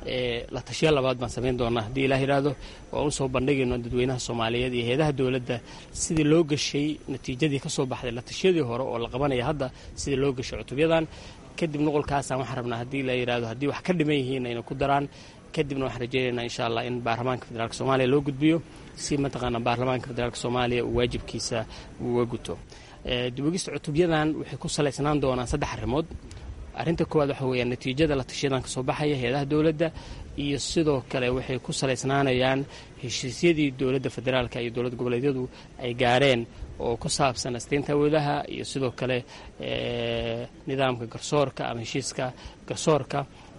la tashiya labaad baan samayn doonaa haddii ilaah yidhaahdo oo usoo bandhigayno dadweynaha soomaaliyeed iyo hay-adaha dowladda sidii loo gashay natiijadii ka soo baxday la tashiyadii hore oo la qabanaya hadda sidii loo gashay cutubyadan kadib nuqulkaasaan waxaan rabnaa haddii la yidhahdo haddii wax ka dhiman yihiin ayna ku daraan kadibna waxaan rajeynaynaa insha allah in baarlamaanka federaalk soomaaliya loo gudbiyo si mataqaana baarlamaanka federaalk soomaaliya uu waajibkiisa uga guto dibogista cutubyadan waxay ku salaysnaan doonaan saddex arrimood arrinta koowaad waxa weeyaan natiijada la tashiyadan kasoo baxaya hay-adaha dowladda iyo sidoo kale waxay ku salaysnaanayaan heshiisyadii dowladda federaalka iyo dowlad goboleedyadu ay gaareen oo ku saabsan asteynta awoodaha iyo sidoo kale nidaamka garsoorka ama heshiiska garsoorka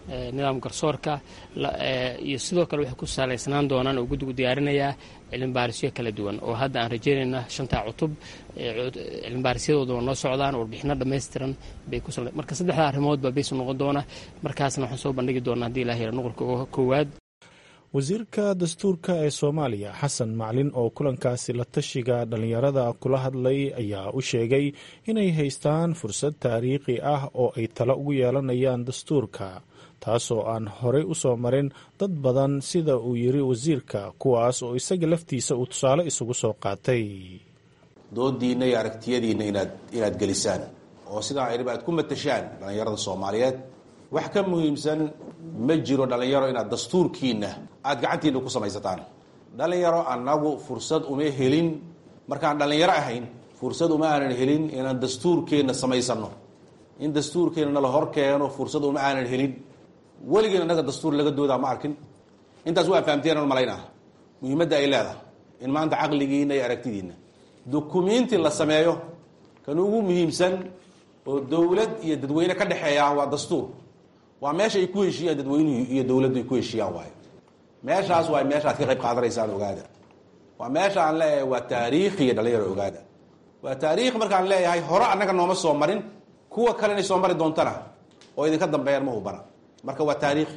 nidaam garsoorka iyo sidoo kale waxay ku salaysnaan doonaan oo guddigu diyaarinayaa cilmibaarisyo kala duwan oo hadda aan rajeynayna shantaa cutub cilmibaarisyadoodaba noo socdaan warbixino dhammaystiran bay ku marka saddexda arrimood baa baysu noqon doona markaasna waxaan soo bandhigi doonaa haddii ilaah yara nuqulka koowaad wasiirka dastuurka ee soomaaliya xasan maclin oo kulankaasi la tashiga dhallinyarada kula hadlay ayaa u sheegay inay haystaan fursad taariikhi ah oo ay talo ugu yeelanayaan dastuurka taasoo aan horey u soo marin dad badan sida uu yiri wasiirka kuwaas oo isaga laftiisa uu tusaale isugu soo qaatay doodiinna iyo aragtiyadiinna inaad inaad gelisaan oo sidaa ayba aad ku matashaan dhallinyarada soomaaliyeed wax ka muhiimsan ma jiro dhallinyaro inaad dastuurkiinna aad gacantiinna ku samaysataan dhallinyaro annagu fursad uma helin markaan dhallinyaro ahayn fursad uma aanan helin inaan dastuurkeenna samaysanno in dastuurkeenna nala hor keeno fursad uma aanan helin weligeen annaga dastuur laga doodaa ma arkin intaas waa fahamteenan malaynaa muhiimadda ay leedahay in maanta caqligiinna iyo aragtidiinna dukumiinti la sameeyo kan ugu muhiimsan oo dowlad iyo dadweyne ka dhexeeya waa dastuur waa meesha ay ku heshiiyaan dadweynuhu iyo dowladdu ay ku heshiiyaan waayo meeshaas waa meeshaad ka qayb qaadanaysaan ogaada waa meesha aan leeyahay waa taariikhiya dhalinyaro ogaada waa taariikh markaan leeyahay hore annaga nooma soo marin kuwa kale inay soo mari doontana oo idinka dambeeyaan ma hubana marka waa taariikhi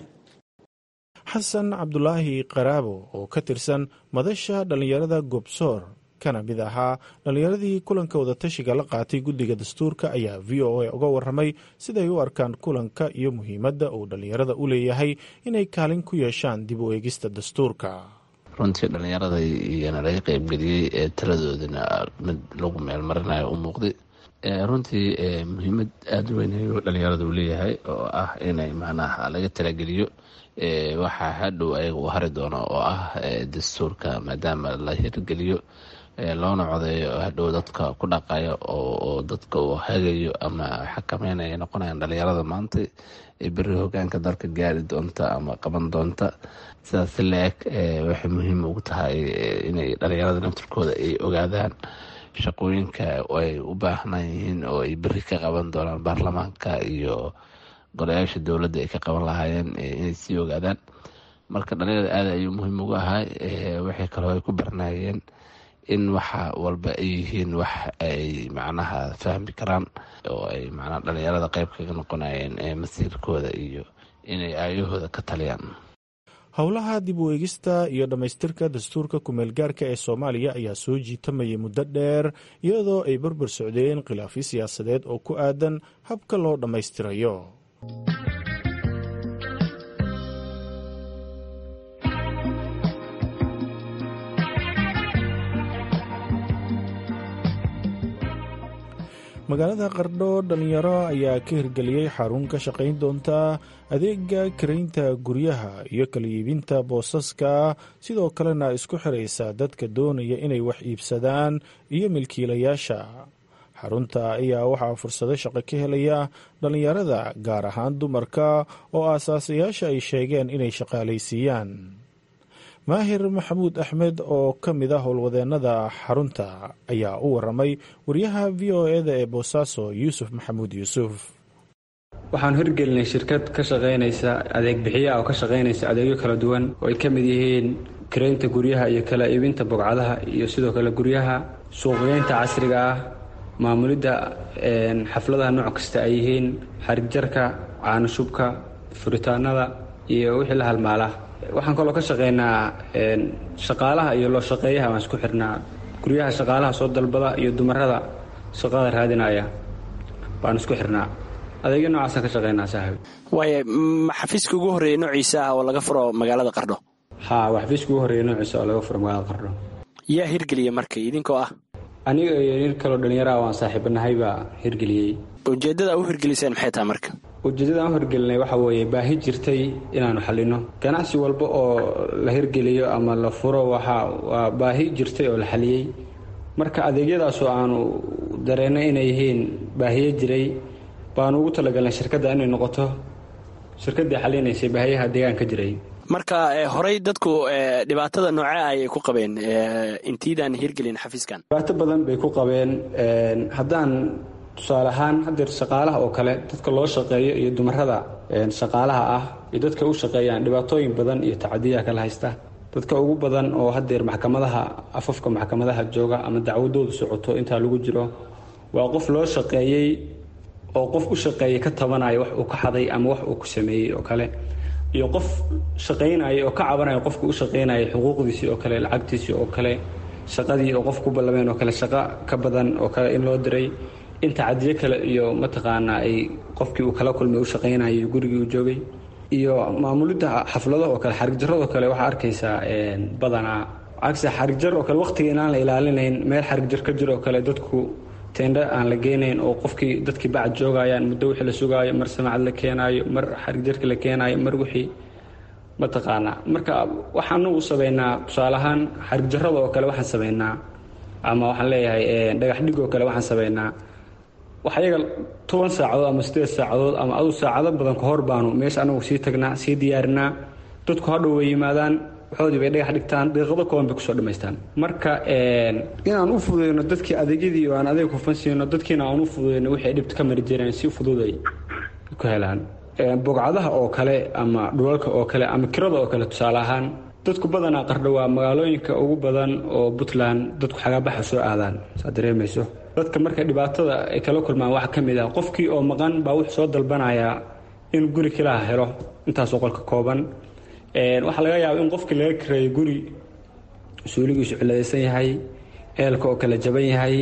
xasan cabdulaahi qaraabo oo ka tirsan madasha dhallinyarada gobsoor kana mid ahaa dhallinyaradii kulanka wadatashiga la qaatay guddiga dastuurka ayaa v o a uga waramay siday u arkaan kulanka iyo muhiimadda uu dhallinyarada u leeyahay inay kaalin ku yeeshaan dib u eegista dastuurka runtii dhallinyarada iyana laga qeybgeliyey ee taladoodana mid lagu meelmarinayo u muuqday runtii muhiimad aada u weyn ayuu dhallinyarada uu leeyahay oo ah inay macnaha laga talageliyo waxaa hadhow ayaga u hari doono oo ah dastuurka maadaama la hirgeliyo loona codeeyo hadhow dadka ku dhaqayo oo dadka uu hagayo ama xakameynaya noqonayaan dhalinyarada maanta ee beri hogaanka dalka gaari doonta ama qaban doonta sidaas la-eg waxay muhiim ugu tahay inay dhalinyarada naftirkooda ay ogaadaan shaqooyinka ay u baahnaan yihiin oo ay beri ka qaban doonaan baarlamaanka iyo golayaasha dowladda ay ka qaban lahaayeen inay sii ogaadaan marka dhalinyarada aada ayuu muhiim ugu ahaa waxay kaloo ay ku barnaayeen in waxa walba ay yihiin wax ay macnaha fahmi karaan oo ay macnaha dhalinyarada qeyb kaga noqonayeen masiirkooda iyo inay aayahooda ka taliyaan howlaha dib u eegista iyo dhammaystirka dastuurka kumeelgaarka ee soomaaliya ayaa soo jiitamayay muddo dheer iyadoo ay barbar socdeen khilaafyo siyaasadeed oo ku aadan habka loo dhammaystirayo magaalada qardho dhalinyaro ayaa ka hirgeliyey xarun ka shaqayn doonta adeega karaynta guryaha iyo kala iibinta boosaska sidoo kalena isku xiraysa dadka doonaya inay wax iibsadaan iyo milkiilayaasha xarunta ayaa waxaa fursado shaqo ka helaya dhalinyarada gaar ahaan dumarka oo aasaasayaasha ay sheegeen inay shaqaalaysiiyaan maahir maxamuud axmed oo ka mid a howlwadeennada xarunta ayaa u waramay wariyaha v o eda ee boosaaso yuusuf maxamuud yuusuf waxaan hirgelinay shirkad ka shaqaynaysa adeeg bixiyaha oo ka shaqaynaysa adeegyo kala duwan oo ay ka mid yihiin karaynta guryaha iyo kala iibinta bogcadaha iyo sidoo kale guryaha suuqgeynta casriga ah maamulidda xafladaha nooc kasta ay yihiin xarigjarka caanoshubka furitaanada iyo wixii la halmaala waxaan kaloo ka shaqaynaa shaqaalaha iyo loo shaqeeyaha waan isku xirnaa guryaha shaqaalaha soo dalbada iyo dumarada shaqada raadinaya baan isku xirnaa adeegyo noocaasaan ka shaqaynaa saaxiib waaya ma xafiiska ugu horreeyay noociisa ah oo laga furo magaalada qardho ha waa xafiiska ugu horreeya noociisa oo laga furo magaalada qardho yaa hirgeliya marka idinkoo ah aniga iyo nin kaloo dhallinyaraha waan saaxiibanahay baa hirgeliyey ujeeddada u hirgeliseen maxay tahay marka ujeeddada aan hirgelinay waxa weeye baahi jirtay inaanu xallino ganacsi walba oo la hirgeliyo ama la furo waxa waa baahi jirtay oo la xaliyey marka adeegyadaasoo aanu dareennay inay yihiin baahiyo jiray baanu ugu talagalnay shirkadda inay noqoto shirkaddii xalinaysay baahiyaha deegaanka jiray marka horey dadku dhibaatada noocee ayay ku qabeen intiidaan hirgelin xafiiskan dhibaato badan bay ku qabeen haddaan tusaale ahaan hadeer shaqaalaha oo kale dadka loo shaqeeyo iyo dumarada shaqaalaha ah iyo dadka u shaqeeyaan dhibaatooyin badan iyo tacadiyaa kala haysta dadka ugu badan oo hadeer maxkamadaha afafka maxkamadaha jooga ama dacwadoodu socoto intaa lagu jiro waa qof loo shaqeeyey oo qof u shaqeeyay ka tabanaya wax uu ka xaday ama wax uu ku sameeyey oo kale iyo qof shaqaynaya oo ka cabanaya qofka u shaqaynaya xuquuqdiisii oo kale lacagtiisii oo kale shaqadii oo qof ku ballameen oo kale shaqo ka badan oo kale in loo diray in tacadiyo kale iyo mataqaanaa ay qofkii uu kala kulmay u shaqaynayay gurigii uu joogay iyo maamulidda xaflado oo kale xarigjaradoo kale waxaa arkaysaa badanaa cagse xarigjar oo kale waqtiga inaan la ilaalinayn meel xarigjar ka jiro oo kale dadku teendho aan la geynayn oo qofkii dadkii bacad joogayaan muddo wixii la sugaayo mar samacad la keenaayo mar xarigjarka la keenaayo mar wixii mataqaanaa marka waxaanu sameynaa tusaale ahaan xarigjarada oo kale waxaan sameynaa ama waxaan leeyahay dhagax dhig oo kale waxaan sameynaa wax ayaga toban saacadood ama sideed saacadood ama adu saacado badan ka hor baanu meesha anagu sii tagnaa sii diyaarinaa dadku hadhow way yimaadaan waxoodii bay dhagax dhigtaan daqiiqado kooban bay kusoo dhammaystaan marka inaan u fududeyno dadkii adeegyadii oo aan adeeg hufan siino dadkiina aan u fududeyno wixii ay dhibta ka mari jireen si fududay ku helaan bogcadaha oo kale ama dhulalka oo kale ama kirada oo kale tusaale ahaan dadku badanaa qardho waa magaalooyinka ugu badan oo puntland dadku xagaabaxa soo aadaan saad dareemayso dadka marka dhibaatada ay kala kulmaan waxaa ka mid ah qofkii oo maqan baa wuxuu soo dalbanayaa in guri kilaha helo intaasoo qolka kooban waxaa laga yaaba in qofkii laga kareeyo guri suuligiisu ciladaysan yahay eelka oo kala jaban yahay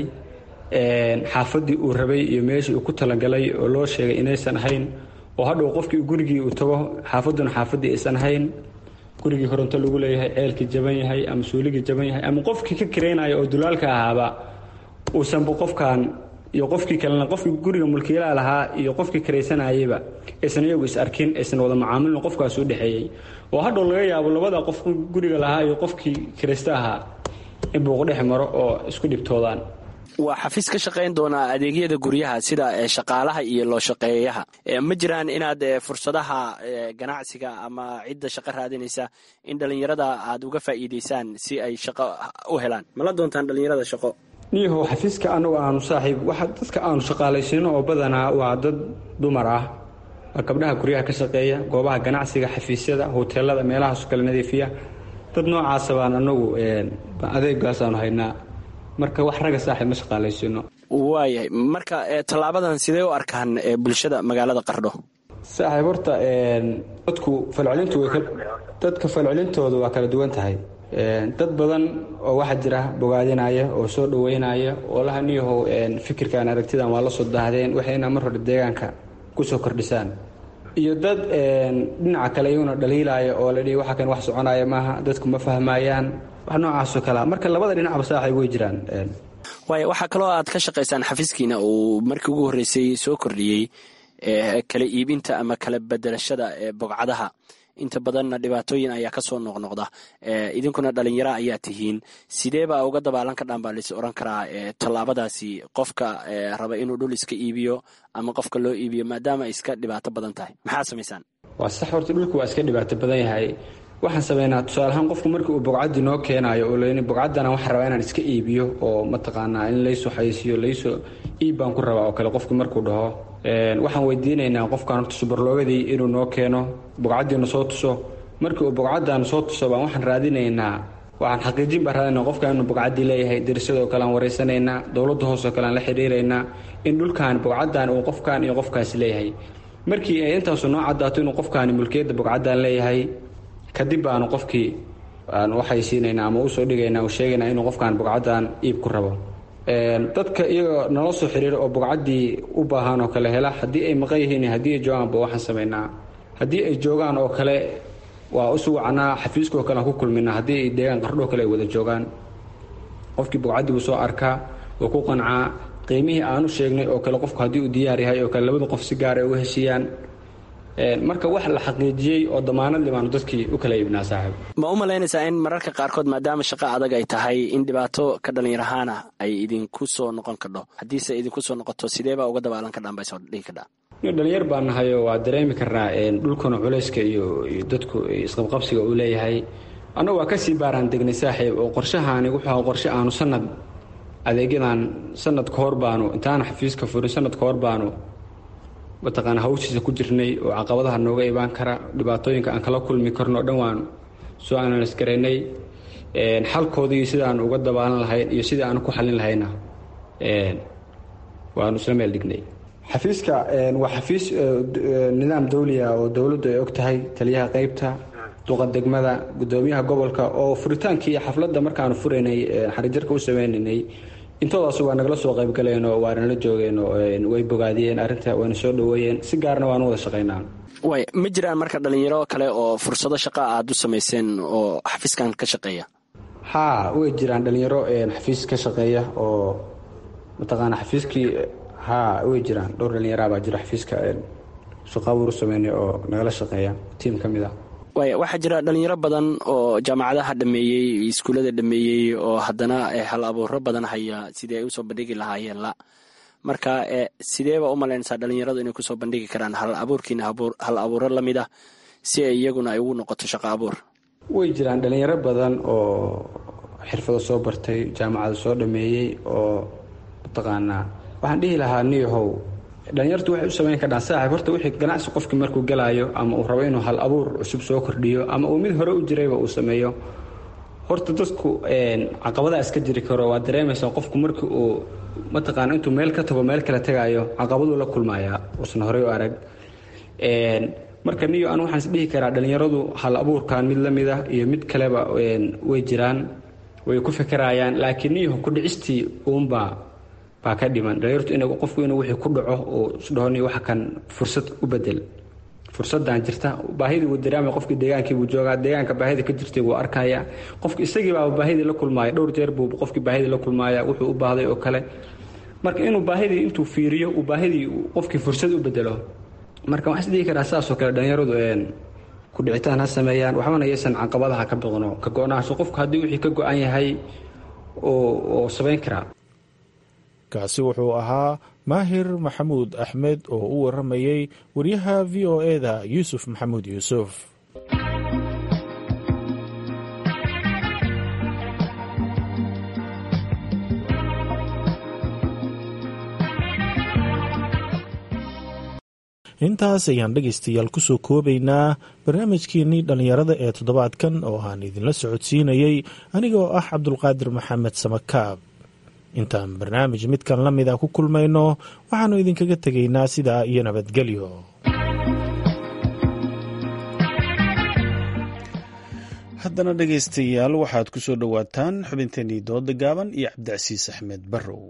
xaafadii uu rabay iyo meeshii uu ku talagalay oo loo sheegay inaysan ahayn oo hadhow qofkii gurigii uu tago xaafaduna xaafadii aysan ahayn gurigii koronto lagu leeyahay ceelkii jaban yahay ama suuligii jaban yahay ama qofkii ka karaynaya oo dulaalka ahaaba uusanba qofkan iyo qofkii kalena qofkii guriga mulkiilaha lahaa iyo qofkii karaysanayayba aysan iyagu is arkin aysan wada macaamilin qofkaas u dhexeeyey oo hadhow laga yaabo labada qof guriga lahaa iyo qofkii karaysta ahaa in buuq dhex maro oo isku dhibtoodaan waa xafiis ka shaqayn doonaa adeegyada guryaha sida shaqaalaha iyo loo shaqeeyaha ma jiraan inaad fursadaha ganacsiga ama cidda shaqo raadinaysa in dhallinyarada aad uga faa'iidaysaan si ay shaqo u helaan mala doontaan dhallinyarada shaqo niyahow xafiiska anagu aanu saaxiib waxa dadka aanu shaqaalaysiino oo badanaa waa dad dumar ah waa gabdhaha guryaha ka shaqeeya goobaha ganacsiga xafiisyada hoteelada meelahaaso kale nadiifiya dad noocaasa baan anagu adeegaasaanu haynaa marka wax raga saaxiib ma shaqaalaysiino waayahay marka tallaabadan sidee u arkaan bulshada magaalada qardho saaxiib horta dadku falcelintu dadka falcelintooda waa kala duwan tahay dad badan oo waxaa jira bogaadinaya oo soo dhaweynaya oo laha niyahow fikirkan aragtidan waa la soo daahdeen waxayna mar hore deegaanka kusoo kordhisaan iyo dad dhinaca kale iyaguna dhaliilaya oo la dhihi waxa kan wax soconaya maaha dadku ma fahmayaan wax noocaasoo kalea marka labada dhinacba saaxiib way jiraan waaya waxaa kaloo aad ka shaqaysaan xafiiskiina uu markii ugu horreysay soo kordhiyey kala iibinta ama kala bedelashada bogcadaha inta badanna dhibaatooyin ayaa kasoo noqnoqda idinkuna dhalinyaro ayaa tihiin sideebaa uga dabaalan ka dhaan baa lais oran karaa tallaabadaasi qofka raba inuu dhul iska iibiyo ama qofka loo iibiyo maadaama ay iska dhibaato badan tahay maxaad samaysaan waa sax horta dhulku waa iska dhibaato badan yahay waxaan sameynaa tusaale ahaan qofku markii uu bogcadii noo keenaayo oo l bogcaddana waxaan rabaa inaan iska iibiyo oo mataqaanaa in laysoo xayisiyo laysoo iib baan ku rabaa oo kale qofku markuu dhaho waxaan weydiinaynaa qofkan horta subarloogadii inuu noo keeno bogcaddiina soo tuso markii uu bogcaddan soo tuso baan waxaan raadinaynaa waxaan xaqiijin baan raadinaa qofkan inuu bogcaddii leeyahay darisadoo kale aan wareysanaynaa dowladda hoosoo kale aan la xidhiiraynaa in dhulkan bogcaddan uu qofkan iyo qofkaasi leeyahay markii ay intaasu noo caddaato inuu qofkaani mulkiyadda bogcaddan leeyahay kadib baanu qofkii aan waxaysiinaynaa ama usoo dhigaynaa uu sheegaynaa inuu qofkan bogcaddan iib ku rabo dadka iyagoo nala soo xiriira oo bogcaddii u baahan oo kale hela haddii ay maqan yihiin haddii ay joogaanba waxaan samaynaa haddii ay joogaan oo kale waa usu wacnaa xafiiskaoo kale aan ku kulminaa haddii ay deegaan qardhoo kale ay wada joogaan qofkii bogcaddii buu soo arkaa wuu ku qancaa qiimihii aanu sheegnay oo kale qofku haddii uu diyaar yahay oo kale labada qof si gaar ay uga heshiiyaan marka wax la xaqiijiyey oo damaanad libaanu dadkii u kala iibnaa saaxiib ma u malaynaysaa in mararka qaarkood maadaama shaqo adag ay tahay in dhibaato ka dhalinyarahaana ay idinku soo noqon kadho haddiise idinku soo noqoto sideebaa uga dabaalan kadhaan bay soo dhihi kadhaa dhalinyar baan nahayo waa dareemi karnaa dhulkuna culayska iyo dadku isqabqabsiga uu leeyahay annagu waa kasii baaraan degnay saaxiib oo qorshahaani wuxuu qorshe aanu sanad adeegyadan sanad ka hor baanu intaana xafiiska furin sanad ka hor baanu mataqaana hawshiisa ku jirnay oo caqabadaha nooga imaan kara dhibaatooyinka aan kala kulmi karno o dhan waan soo analis garaynay xalkoodii sida aan uga dabaalan lahayn iyo sidai aan ku xalin lahayna waanu isla meel dhignay xafiiska waa xafiis nidaam dawliya oo dowladdu ay og tahay taliyaha qeybta duqa degmada gudoomiyaha gobolka oo furitaankii xafladda markaanu furaynay xarijarka u sameynaynay intoodaas waa nagala soo qaybgaleenoo waa nala joogeenoo way bogaadiyeen arrinta wayna soo dhaweeyeen si gaarna waanu wada shaqaynaa way ma jiraan marka dhalinyaro kale oo fursado shaqa aad u samayseen oo xafiiskan ka shaqeeya haa way jiraan dhalinyaro xafiis ka shaqeeya oo mataqaana xafiiskii haa way jiraan dhowr dhalinyara baa jira xafiiska shaqaabuur u sameynay oo nagala shaqeeya tiim ka mid ah waaya waxaa jira dhalinyaro badan oo jaamacadaha dhameeyey iskuullada dhameeyey oo haddana hal abuuro badan haya sidii ay usoo bandhigi lahaayeen la marka sideeba u malaynaysaa dhalinyaradu inay kusoo bandhigi karaan hal abuurkiina hal abuuro la mid ah si ay iyaguna ay ugu noqoto shaqo abuur way jiraan dhalinyaro badan oo xirfado soo bartay jaamacada soo dhameeyey oo mataqaanaa waxaan dhihi lahaa niyahow dhalinyartu waxay u samayn kardhaan saaxib horta wixii ganacsi qofkii markuu galaayo ama uu rabo inuu hal abuur cusub soo kordhiyo ama uu mid hore u jirayba uu sameeyo horta dadku caqabadaa iska jiri karo waa dareemaysaa qofku markii uu mataqaana intuu meel ka tago meel kale tagaayo caqabaduu la kulmayaa uusan horey u arag marka niyo anu waxaan is dhihi karaa dhalinyaradu hal abuurkan mid la mid ah iyo mid kaleba way jiraan way ku fekerayaan laakiin niyo kudhicistii uunbaa baa ka dhiman dhalinyartu in qofku inuu wixii ku dhaco uu isdhaho niyo waxa kan fursad u bedel fursadan jirta baahidii wuu dareemaya qofkii deegaankii buu joogaa deegaanka baahida ka jirtay wuu arkaya qofki isagii baaba baahidii la kulmaaya dhowr jeer buu qofkii baahidii la kulmaaya wuxuu u baahday oo kale marka inuu baahidii intuu fiiriyo uu baahidii qofkii fursad u bedelo marka waxaan isdhihi karaa saasoo kale dhalinyaradu ku dhicitaan ha sameeyaan waxbana yaysan caqabadaha ka boqno ka go-naansho qofku haddii wixii ka go-an yahay oo samayn karaa kaasi wuxuu ahaa maahir maxamuud axmed oo u waramayey wariyaha v o eda yuusuf maxamuud yuusuf intaas ayaan dhegaystayaal kusoo koobaynaa barnaamijkeenii dhallinyarada ee toddobaadkan oo aan idinla socodsiinayey anigoo ah cabdulqaadir maxamed samakaab intaan barnaamij midkan la mida ku kulmayno waxaannu idinkaga tegaynaa sidaa iyo nabadgelyo haddana dhegaystayaal waxaad ku soo dhowaataan xubinteenii dooda gaaban iyo cabdicasiis axmed barrow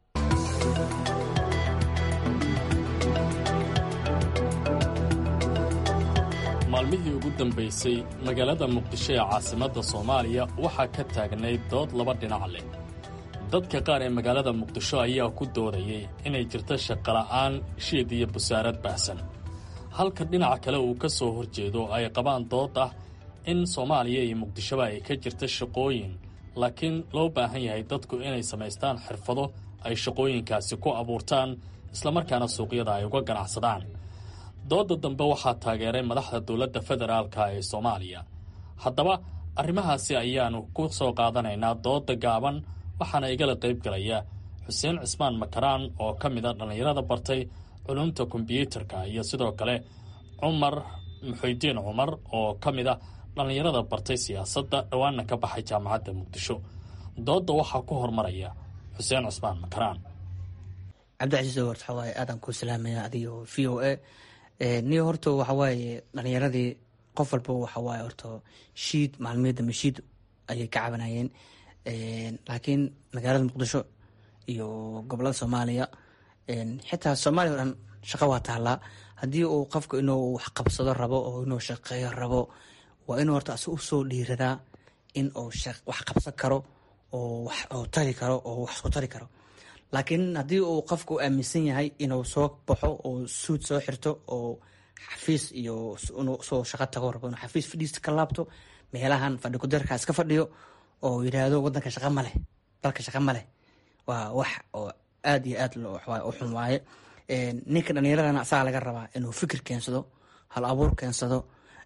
maalmihii ugu dambaysay magaalada muqdisho ee caasimadda soomaaliya waxaa ka taagnayd dood laba dhinac leh dadka qaar ee magaalada muqdisho ayaa ku doodayay inay jirto shaqola'aan shiid iyo busaarad baahsan halka dhinaca kale uu ka soo horjeedo ay qabaan dood ah in soomaaliya iyo muqdishoba ay ka jirta shaqooyin laakiin loo baahan yahay dadku inay samaystaan xirfado ay shaqooyinkaasi ku abuurtaan islamarkaana suuqyada ay uga ganacsadaan doodda dambe waxaa taageeray madaxda dowladda federaalka ee soomaaliya haddaba arrimahaasi ayaannu ku soo qaadanaynaa doodda gaaban waxaana igala qayb galaya xuseen cismaan makaraan oo ka mid a dhallinyarada bartay culumta kombyuutarka iyo sidoo kale cumar muxuudiin cumar oo ka mid a dhallinyarada bartay siyaasadda dhowaanna ka baxay jaamacadda muqdisho doodda waxaa ku hormaraya xuseen cismaan makaraan cabdicasiis owart waxaa waaye aadaan kuu salaamaya adigo v o a niyo horta waxa waaye dhalinyaradii qof walba waxa waaye horta shiid maalmiyada mashiid ayay ka cabanayeen laakiin magaalada muqdisho iyo gobolada soomaaliya xitaa soomaaliya o dhan shaqo waa taallaa haddii uu qofku inuu wax qabsado rabo oo inuu shaqeeyo rabo waa inuu horta asi usoo dhiiradaa in uu wax qabsan karo oo wax tari karo oo wax isku tari karo laakiin haddii uu qofku aaminsan yahay inuu soo baxo oo suud soo xirto oo xafiis iyo soo shaqo tago rabo inuu xafiis fadhiista ka laabto meelahan fadhi kudarkaa iska fadhiyo oo yidhaahdo wadanka shaqa ma leh dalka shaqa ma leh waa wax oo aada iyo aad u xun waaye ninka dhallinyaradana asagaa laga rabaa inuu fikir keensado hal abuur keensado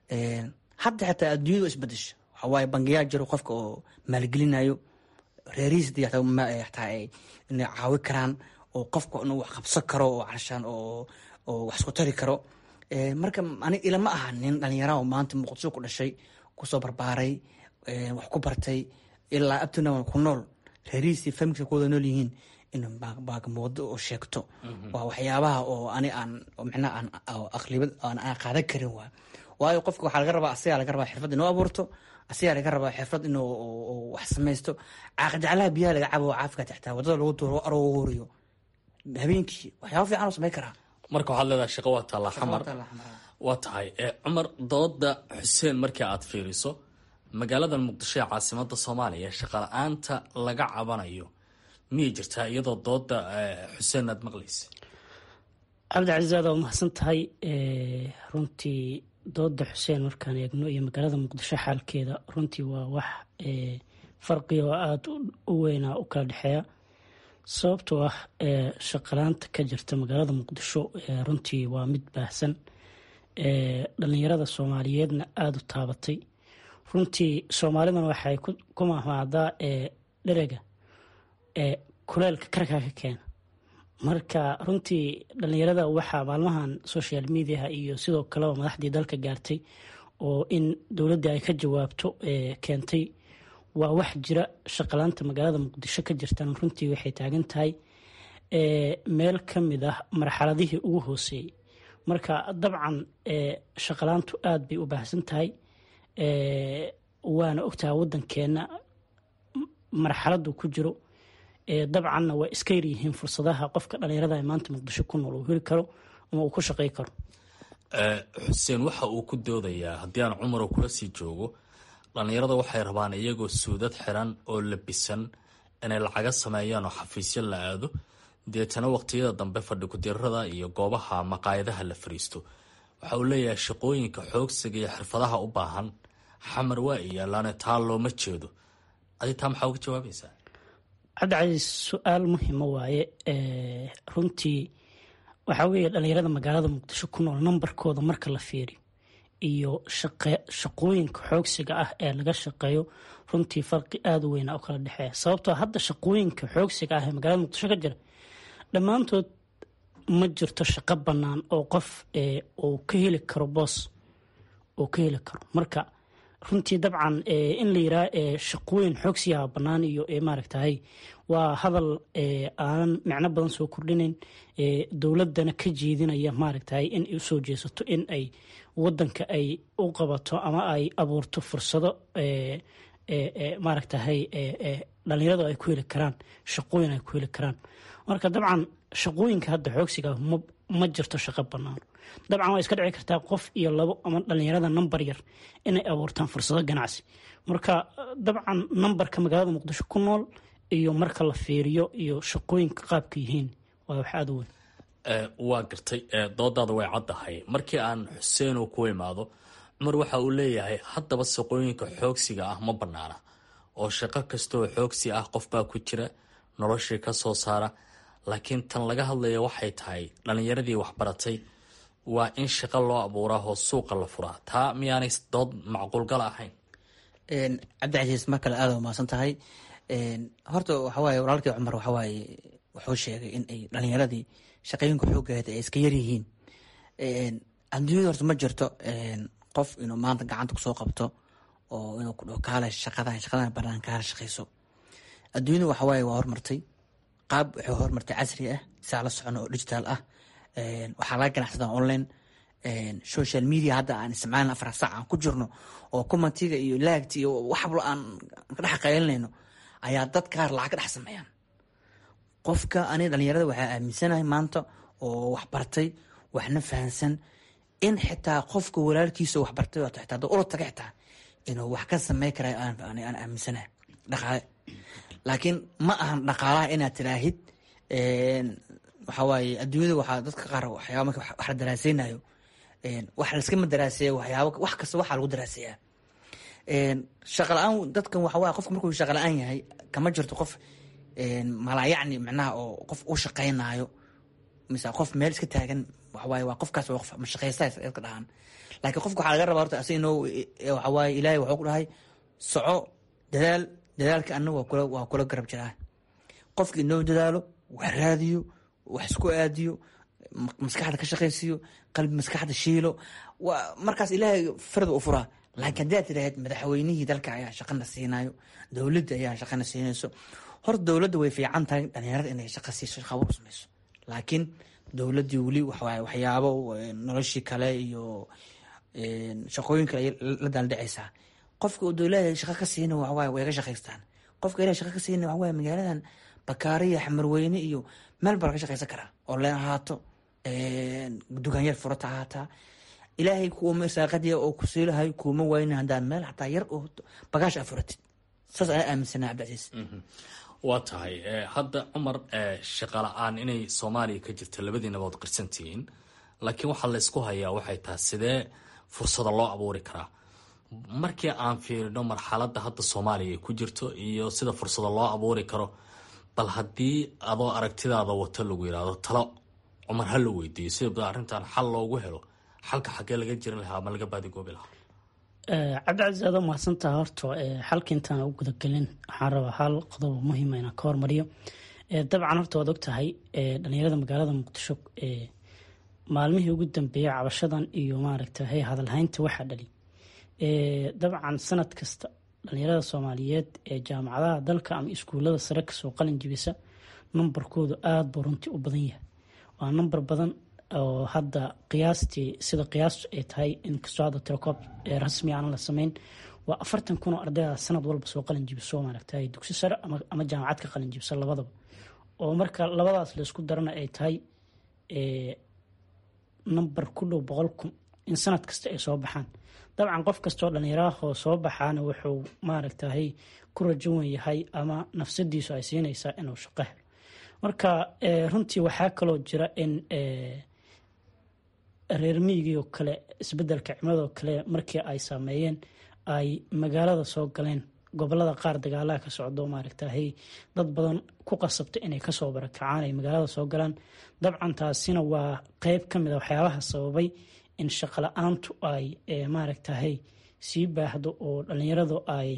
hadda xitaa adduunyadu isbedesho waxaa waaye bangiyaa jiro qofka oo maalgelinayo reerihiis taa inay caawi karaan oo qofka inuu wax qabsan karo oo carshaan oo oo wax isku tari karo marka ani ilama aha nin dhalinyara oo maanta muqdisho ku dhashay kusoo barbaaray wax ku bartay ilaa abtuna ku nool reerihiisii familka ku wada nool yihiin in baagamuudo oo sheegto waa waxyaabaha oo ani aan micnaha aan aqlibad aan qaadan karin waa waayo qofka waxaa laga rabaa asigaa laga rabaa xirfad inuu abuurto asigaa laga rabaa xirfad inuu wax samaysto caaqijaclaha biyaha laga cabo caafika taxtaa wadada lagu duuro aroo horiyo habeenkii waxyaaba fiican oo samayn karaa marka waxaad leedahay shaqo waa taallaa xamar waa tahay cumar dooda xuseen markii aad fiiriso magaalada muqdisho ee caasimada soomaaliya shaqa la-aanta laga cabanayo miyay jirtaa iyadoo dooda xuseen aad maqlaysa cabdicasiis aad waa mahadsan tahay runtii dooda xuseen markaan eegno iyo magaalada muqdisho xaalkeeda runtii waa wax farqiga oo aada u weynaa u kala dhexeeya sababtoo ah shaqalaanta ka jirta magaalada muqdisho runtii waa mid baahsan dhalinyarada soomaaliyeedna aada u taabatay runtii soomaalidana waxay ku mahmaadaa dherega kuleelka karkaa ka keena marka runtii dhalinyarada waxaa maalmahan social mediaha iyo sidoo kaleba madaxdii dalka gaartay oo in dowladdii ay ka jawaabto keentay waa wax jira shaqalaanta magaalada muqdisho ka jirtan runtii waxay taagan tahay meel ka mid ah marxaladihii ugu hooseeyey marka dabcan shaqalaantu aada bay u baahsan tahay waana ogtaha waddankeenna marxaladdu ku jiro dabcanna waa iska yaryihiin fursadaha qofka dhalinyarada maanta muqdisho ku nool uu heli karo ama uu ku shaqey karo xuseen waxa uu ku doodayaa haddii aan cumaro kula sii joogo dhalinyarada waxay rabaan iyagoo suudad xiran oo labisan inay lacaga sameeyaan oo xafiisyo la aado deetana waqtiyada dambe fadhi ku-dirada iyo goobaha maqaayadaha la fariisto waxa uu leeyahay shaqooyinka xoogsiga iyo xirfadaha u baahan xamar waa iyaalaane taa looma jeedo adi taa maxaa uga jawaabaysaa cabdicasiis su-aal muhima waaye runtii waxaa weeye dhalinyarada magaalada muqdisho ku nool nambarkooda marka la fiiriyo iyo shaqooyinka xoogsiga ah ee laga shaqeeyo runtii farqi aada u weyna u kala dhexeeya sababtoo hadda shaqooyinka xoogsiga ah ee magaalada muqdisho ka jira dhammaantood ma jirto shaqo bannaan oo qof uu ka heli karo boos uu ka heli karo marka runtii dabcan in la yiraa shaqooyin xoogsiyaha bannaan iyo maaragtahay waa hadal aanan micno badan soo kordhinayn dowladana ka jeedinaya maaragtahay in ay usoo jeesato in ay wadanka ay u qabato ama ay abuurto fursado maaragtahay dhalinyaradu ay ku heli karaan shaqooyin ay ku heli karaan marka dabcan shaqooyinka hadda xoogsiga ma jirto shaqo bannaan dabcan waa iska dhici kartaa qof iyo labo ama dhalinyarada nambar yar inay abuurtaan fursado ganacsi marka dabcan nambarka magaalada muqdisho ku nool iyo marka la fiiriyo iyo shaqooyinka qaabka yihiin waa wax aada u weyn waa gartay doodaada way caddahay markii aan xuseen uu ku imaado cumar waxa uu leeyahay haddaba shaqooyinka xoogsiga ah ma bannaana oo shaqo kastaoo xoogsi ah qofbaa ku jira noloshii ka soo saara laakiin tan laga hadlaya waxay tahay dhallinyaradii waxbaratay waa in shaqo loo abuuraa oo suuqa la furaa taa miyaanay dood macquulgal ahayn cabdicasiis mar kale aada umaasan tahay horta waxawaaye walaalkii cumar waxawaaye wuxuu sheegay in ay dhalinyaradii shaqooyinka xoogeeda ay iska yaryihiin adduunyada horta ma jirto qof inuu maanta gacanta kusoo qabto oo inuu ku dhaho kaale shaqadan shaqadan banaan kaala shaqeyso adduunyada waxawaaye waa hormartay qaab waxay hormartay casri ah saa la socono oo digital ah waxaa laga ganacsadaa online social media hadda aan isticmaalin afar saac aan ku jirno oo commentiga iyo laagta iyo waxblo aan ka dhex qaylinayno ayaa dad qaar lacag ka dhex sameeyaan qofka aniga dhalinyarada waxaa aaminsanahay maanta oo waxbartay waxna fahansan in xitaa qofka walaalkiisa waxbartay wato xitaa dad ula taga xitaa inuu wax ka samey kara aan aaminsanahay dhaqaale laakiin ma ahan dhaqaalaha inaad tiraahid waxawaaye adduunyada waxaa dadka qaar waxyaaba marka wax la daraaseynayo wax laiskama daraaseeya waxyaaba wax kasta waxaa lagu daraaseeyaa shaqa la-aan dadkan waxawaaye qofka markuu shaqa la-aan yahay kama jirto qof malaayacni micnaha oo qof u shaqaynayo mise qof meel iska taagan waxawaaye waa qofkaas waa qof mashaqaysta iska dhahaan laakiin qofka waxaa laga rabaa horta asi inoo waxawaaye ilaahay waxuu ku dhahay soco dadaal dadaalka anaga waa kula waa kula garab jiraa qofka inoo dadaalo wax raadiyo wax isku aadiyo maskaxda ka shaqaysiiyo qalbi maskaxda shiilo markaas ilaahay farda u furaa laakiin haddaad tiraahd madaxweynihii dalka ayaa shaqana siinayo dowladda ayaa shaqana siinayso horta dowladda way fiican tahay dhalinyarada inay shaqa siiso shaqabo u samayso laakiin dowladdii weli waxawaaye waxyaabo noloshii kale iyo shaqooyin kale la daaldhacaysaa qofka uu dowlada shaqa ka siina waxawaaye way ga shaqaystaan qofka ilahay shaqa ka siina waxawaaye magaaladan bakaariya xamarweyne iyo meel baa laga shaqaysan karaa oo leen ahaato dukaanyar furata ahaataa ilaahay kuuma saaqadiya oo ku siilahay kuuma wayna haddaan meel xataa yar oo bagaash aa furatid saas ayaa aaminsanaa cabdicasiis waa tahay hadda cumar shaqa la-aan inay soomaaliya ka jirta labadiinaba ood qirsantihiin laakiin waxaa laysku hayaa waxay tahay sidee fursada loo abuuri karaa markii aan fiirino marxaladda hadda soomaaliya ay ku jirto iyo sida fursada loo abuuri karo bal haddii adoo aragtidaada wato lagu yidhaahdo talo cumar ha la weydiiyo sida arrintan xal loogu helo xalka xaggee laga jirin lahaa ama laga baadigoobi lahaa cabdicasiis aad mahadsantaha horta xalka intaan u gudagelin waxaan rabaa hal qodob muhiima inaan ka hormariyo dabcan horta waad ogtahay dhalinyarada magaalada muqdisho maalmihii ugu dambeeyay cabashadan iyo maaragtay hadalhaynta waxaa dhali dabcan sanad kasta dhalinyarada soomaaliyeed ee jaamacadaha dalka ama iskuulada sare kasoo qalin jibisa numbarkoodu aada buu runtii u badan yahay waa number badan oo hadda qiyaastii sida qiyaastu ay tahay inkastoo hadda tirakoob rasmi aan la sameyn waa afartan kun oo ardayda sanad walba soo qalin jibiso maaragtay dugsi sare ama jaamacad ka qalin jibisa labadaba oo marka labadaas laysku darana ay tahay number ku dhow boqol kun in sanad kasta ay soo baxaan dabcan qof kastoo dhalinyarahoo soo baxaana wuxuu maaragtahay ku rajowan yahay ama nafsadiisu ay siinaysaa inuu shaqo helo marka runtii waxaa kaloo jira in reer miyigiioo kale isbedelka cimiladoo kale markii ay saameeyeen ay magaalada soo galeen gobolada qaar dagaalaha ka socdo maaragtahay dad badan ku qasabta inay kasoo barakacaan ay magaalada soo galaan dabcan taasina waa qeyb ka mid a waxyaabaha sababay in shaqo la-aantu ay maaragtahay sii baahdo oo dhalinyaradu ay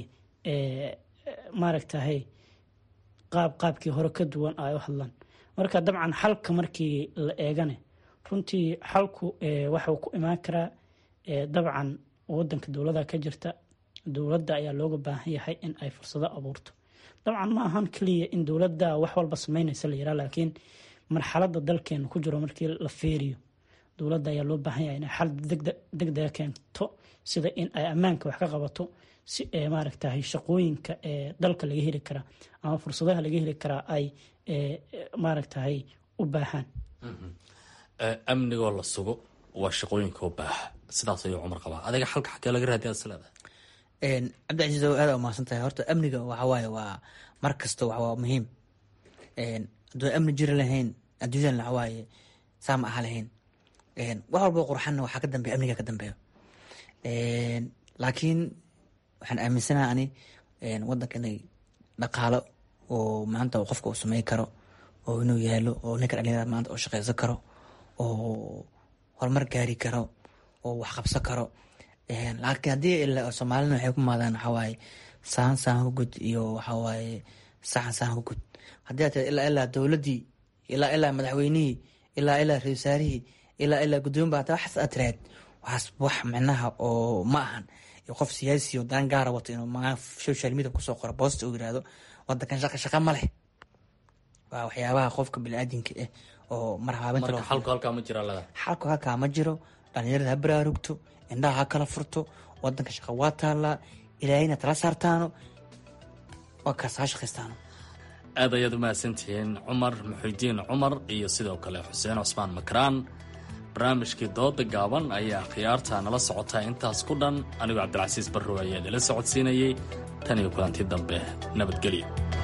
maaragtahay qaab qaabkii hore ka duwan ay u hadlaan marka dabcan xalka markii la eegane runtii xalku waxuu ku imaan karaa dabcan wadanka dowlada ka jirta dowladda ayaa looga baahan yahay in ay fursado abuurto dabcan ma ahan keliya in dowladda wax walba sameynaysa la yaraa laakiin marxalada dalkeena ku jiro markii la feeriyo dowladda ayaa loo baahan yahay inay xal degdega keento sida in ay ammaanka wax ka qabato si maaragtahay shaqooyinka dalka laga heli karaa ama fursadaha laga heli karaa ay maaragtahay u baahaan amnigoo la sugo waa shaqooyinka u baaha sidaas ayuu cumar qabaa adiga xalka xagee laga raadiya is leedahay cabdicasiis aada umahadsan tahay horta amniga waxawaaye waa mar kasta waa muhiim hadduu amni jiri lahayn adduunyadan waxawaaye saa ma aha lahayn wax walbo qurxanna waxaa ka dambeya amniga ka dambeeyo laakiin waxaan aaminsanaha ani wadanka inay dhaqaalo oo maanta qofka uu samey karo oo inuu yaalo oo ninka dhalinyarada maanta oo shaqeysan karo oo horumar gaari karo oo wax qabsan karo laakiin haddii soomaalina waxay ku maadaan waxawaaye saan saan ku gud iyo waxawaaye saxan saan ku gud haddii aad ilaa ilaa dowladdii ilaa ilaa madaxweynihii ilaa ilaa ra wasaarihii ilaa ilaa gudoomiba hataa waxaas aad tiraad waxaas wax micnaha oo ma ahan iyo qof siyaasi oo daan gaara wato inuu maa social media kusoo qoro boosta uu yirahdo wadankan shaqa shaqa ma leh waa waxyaabaha qofka biniaadinka ah oo marhaabinta marka xalku halkaa ma jira lada xalku halkaa ma jiro dhalinyarada ha baraarugto indhaha ha kala furto wadanka shaqa waa taallaa ilaahayna tala saartaano waa kaas ha shaqaystaano aad ayaad u mahadsantihiin cumar muxuudiin cumar iyo sidoo kale xuseen cusmaan makraan barnaamijkii dooda gaaban ayaa khiyaarta nala socotaa intaas ku dhan anigoo cabdilcasiis barrow ayaa idinla socodsiinayey tan iyo kulantii dambe nabadgelyo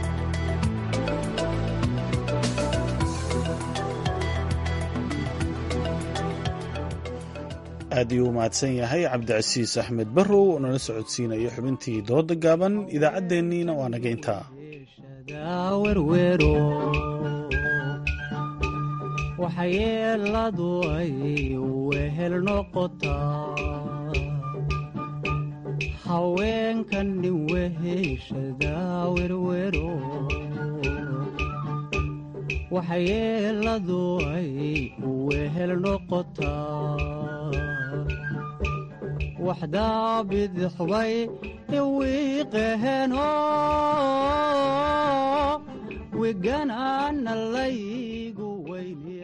aad iyuu u mahadsan yahay cabdicasiis axmed barrow oo nala socodsiinaya xubintii dooda gaaban idaacaddeenniina waa naga intaa waxyeeladu ay wehel noqotaa haweenkan nin weheshada werwero waxyeeladu ay wehel noqotaa waxdaabidixbay iwiiqeheno wiganaana laygu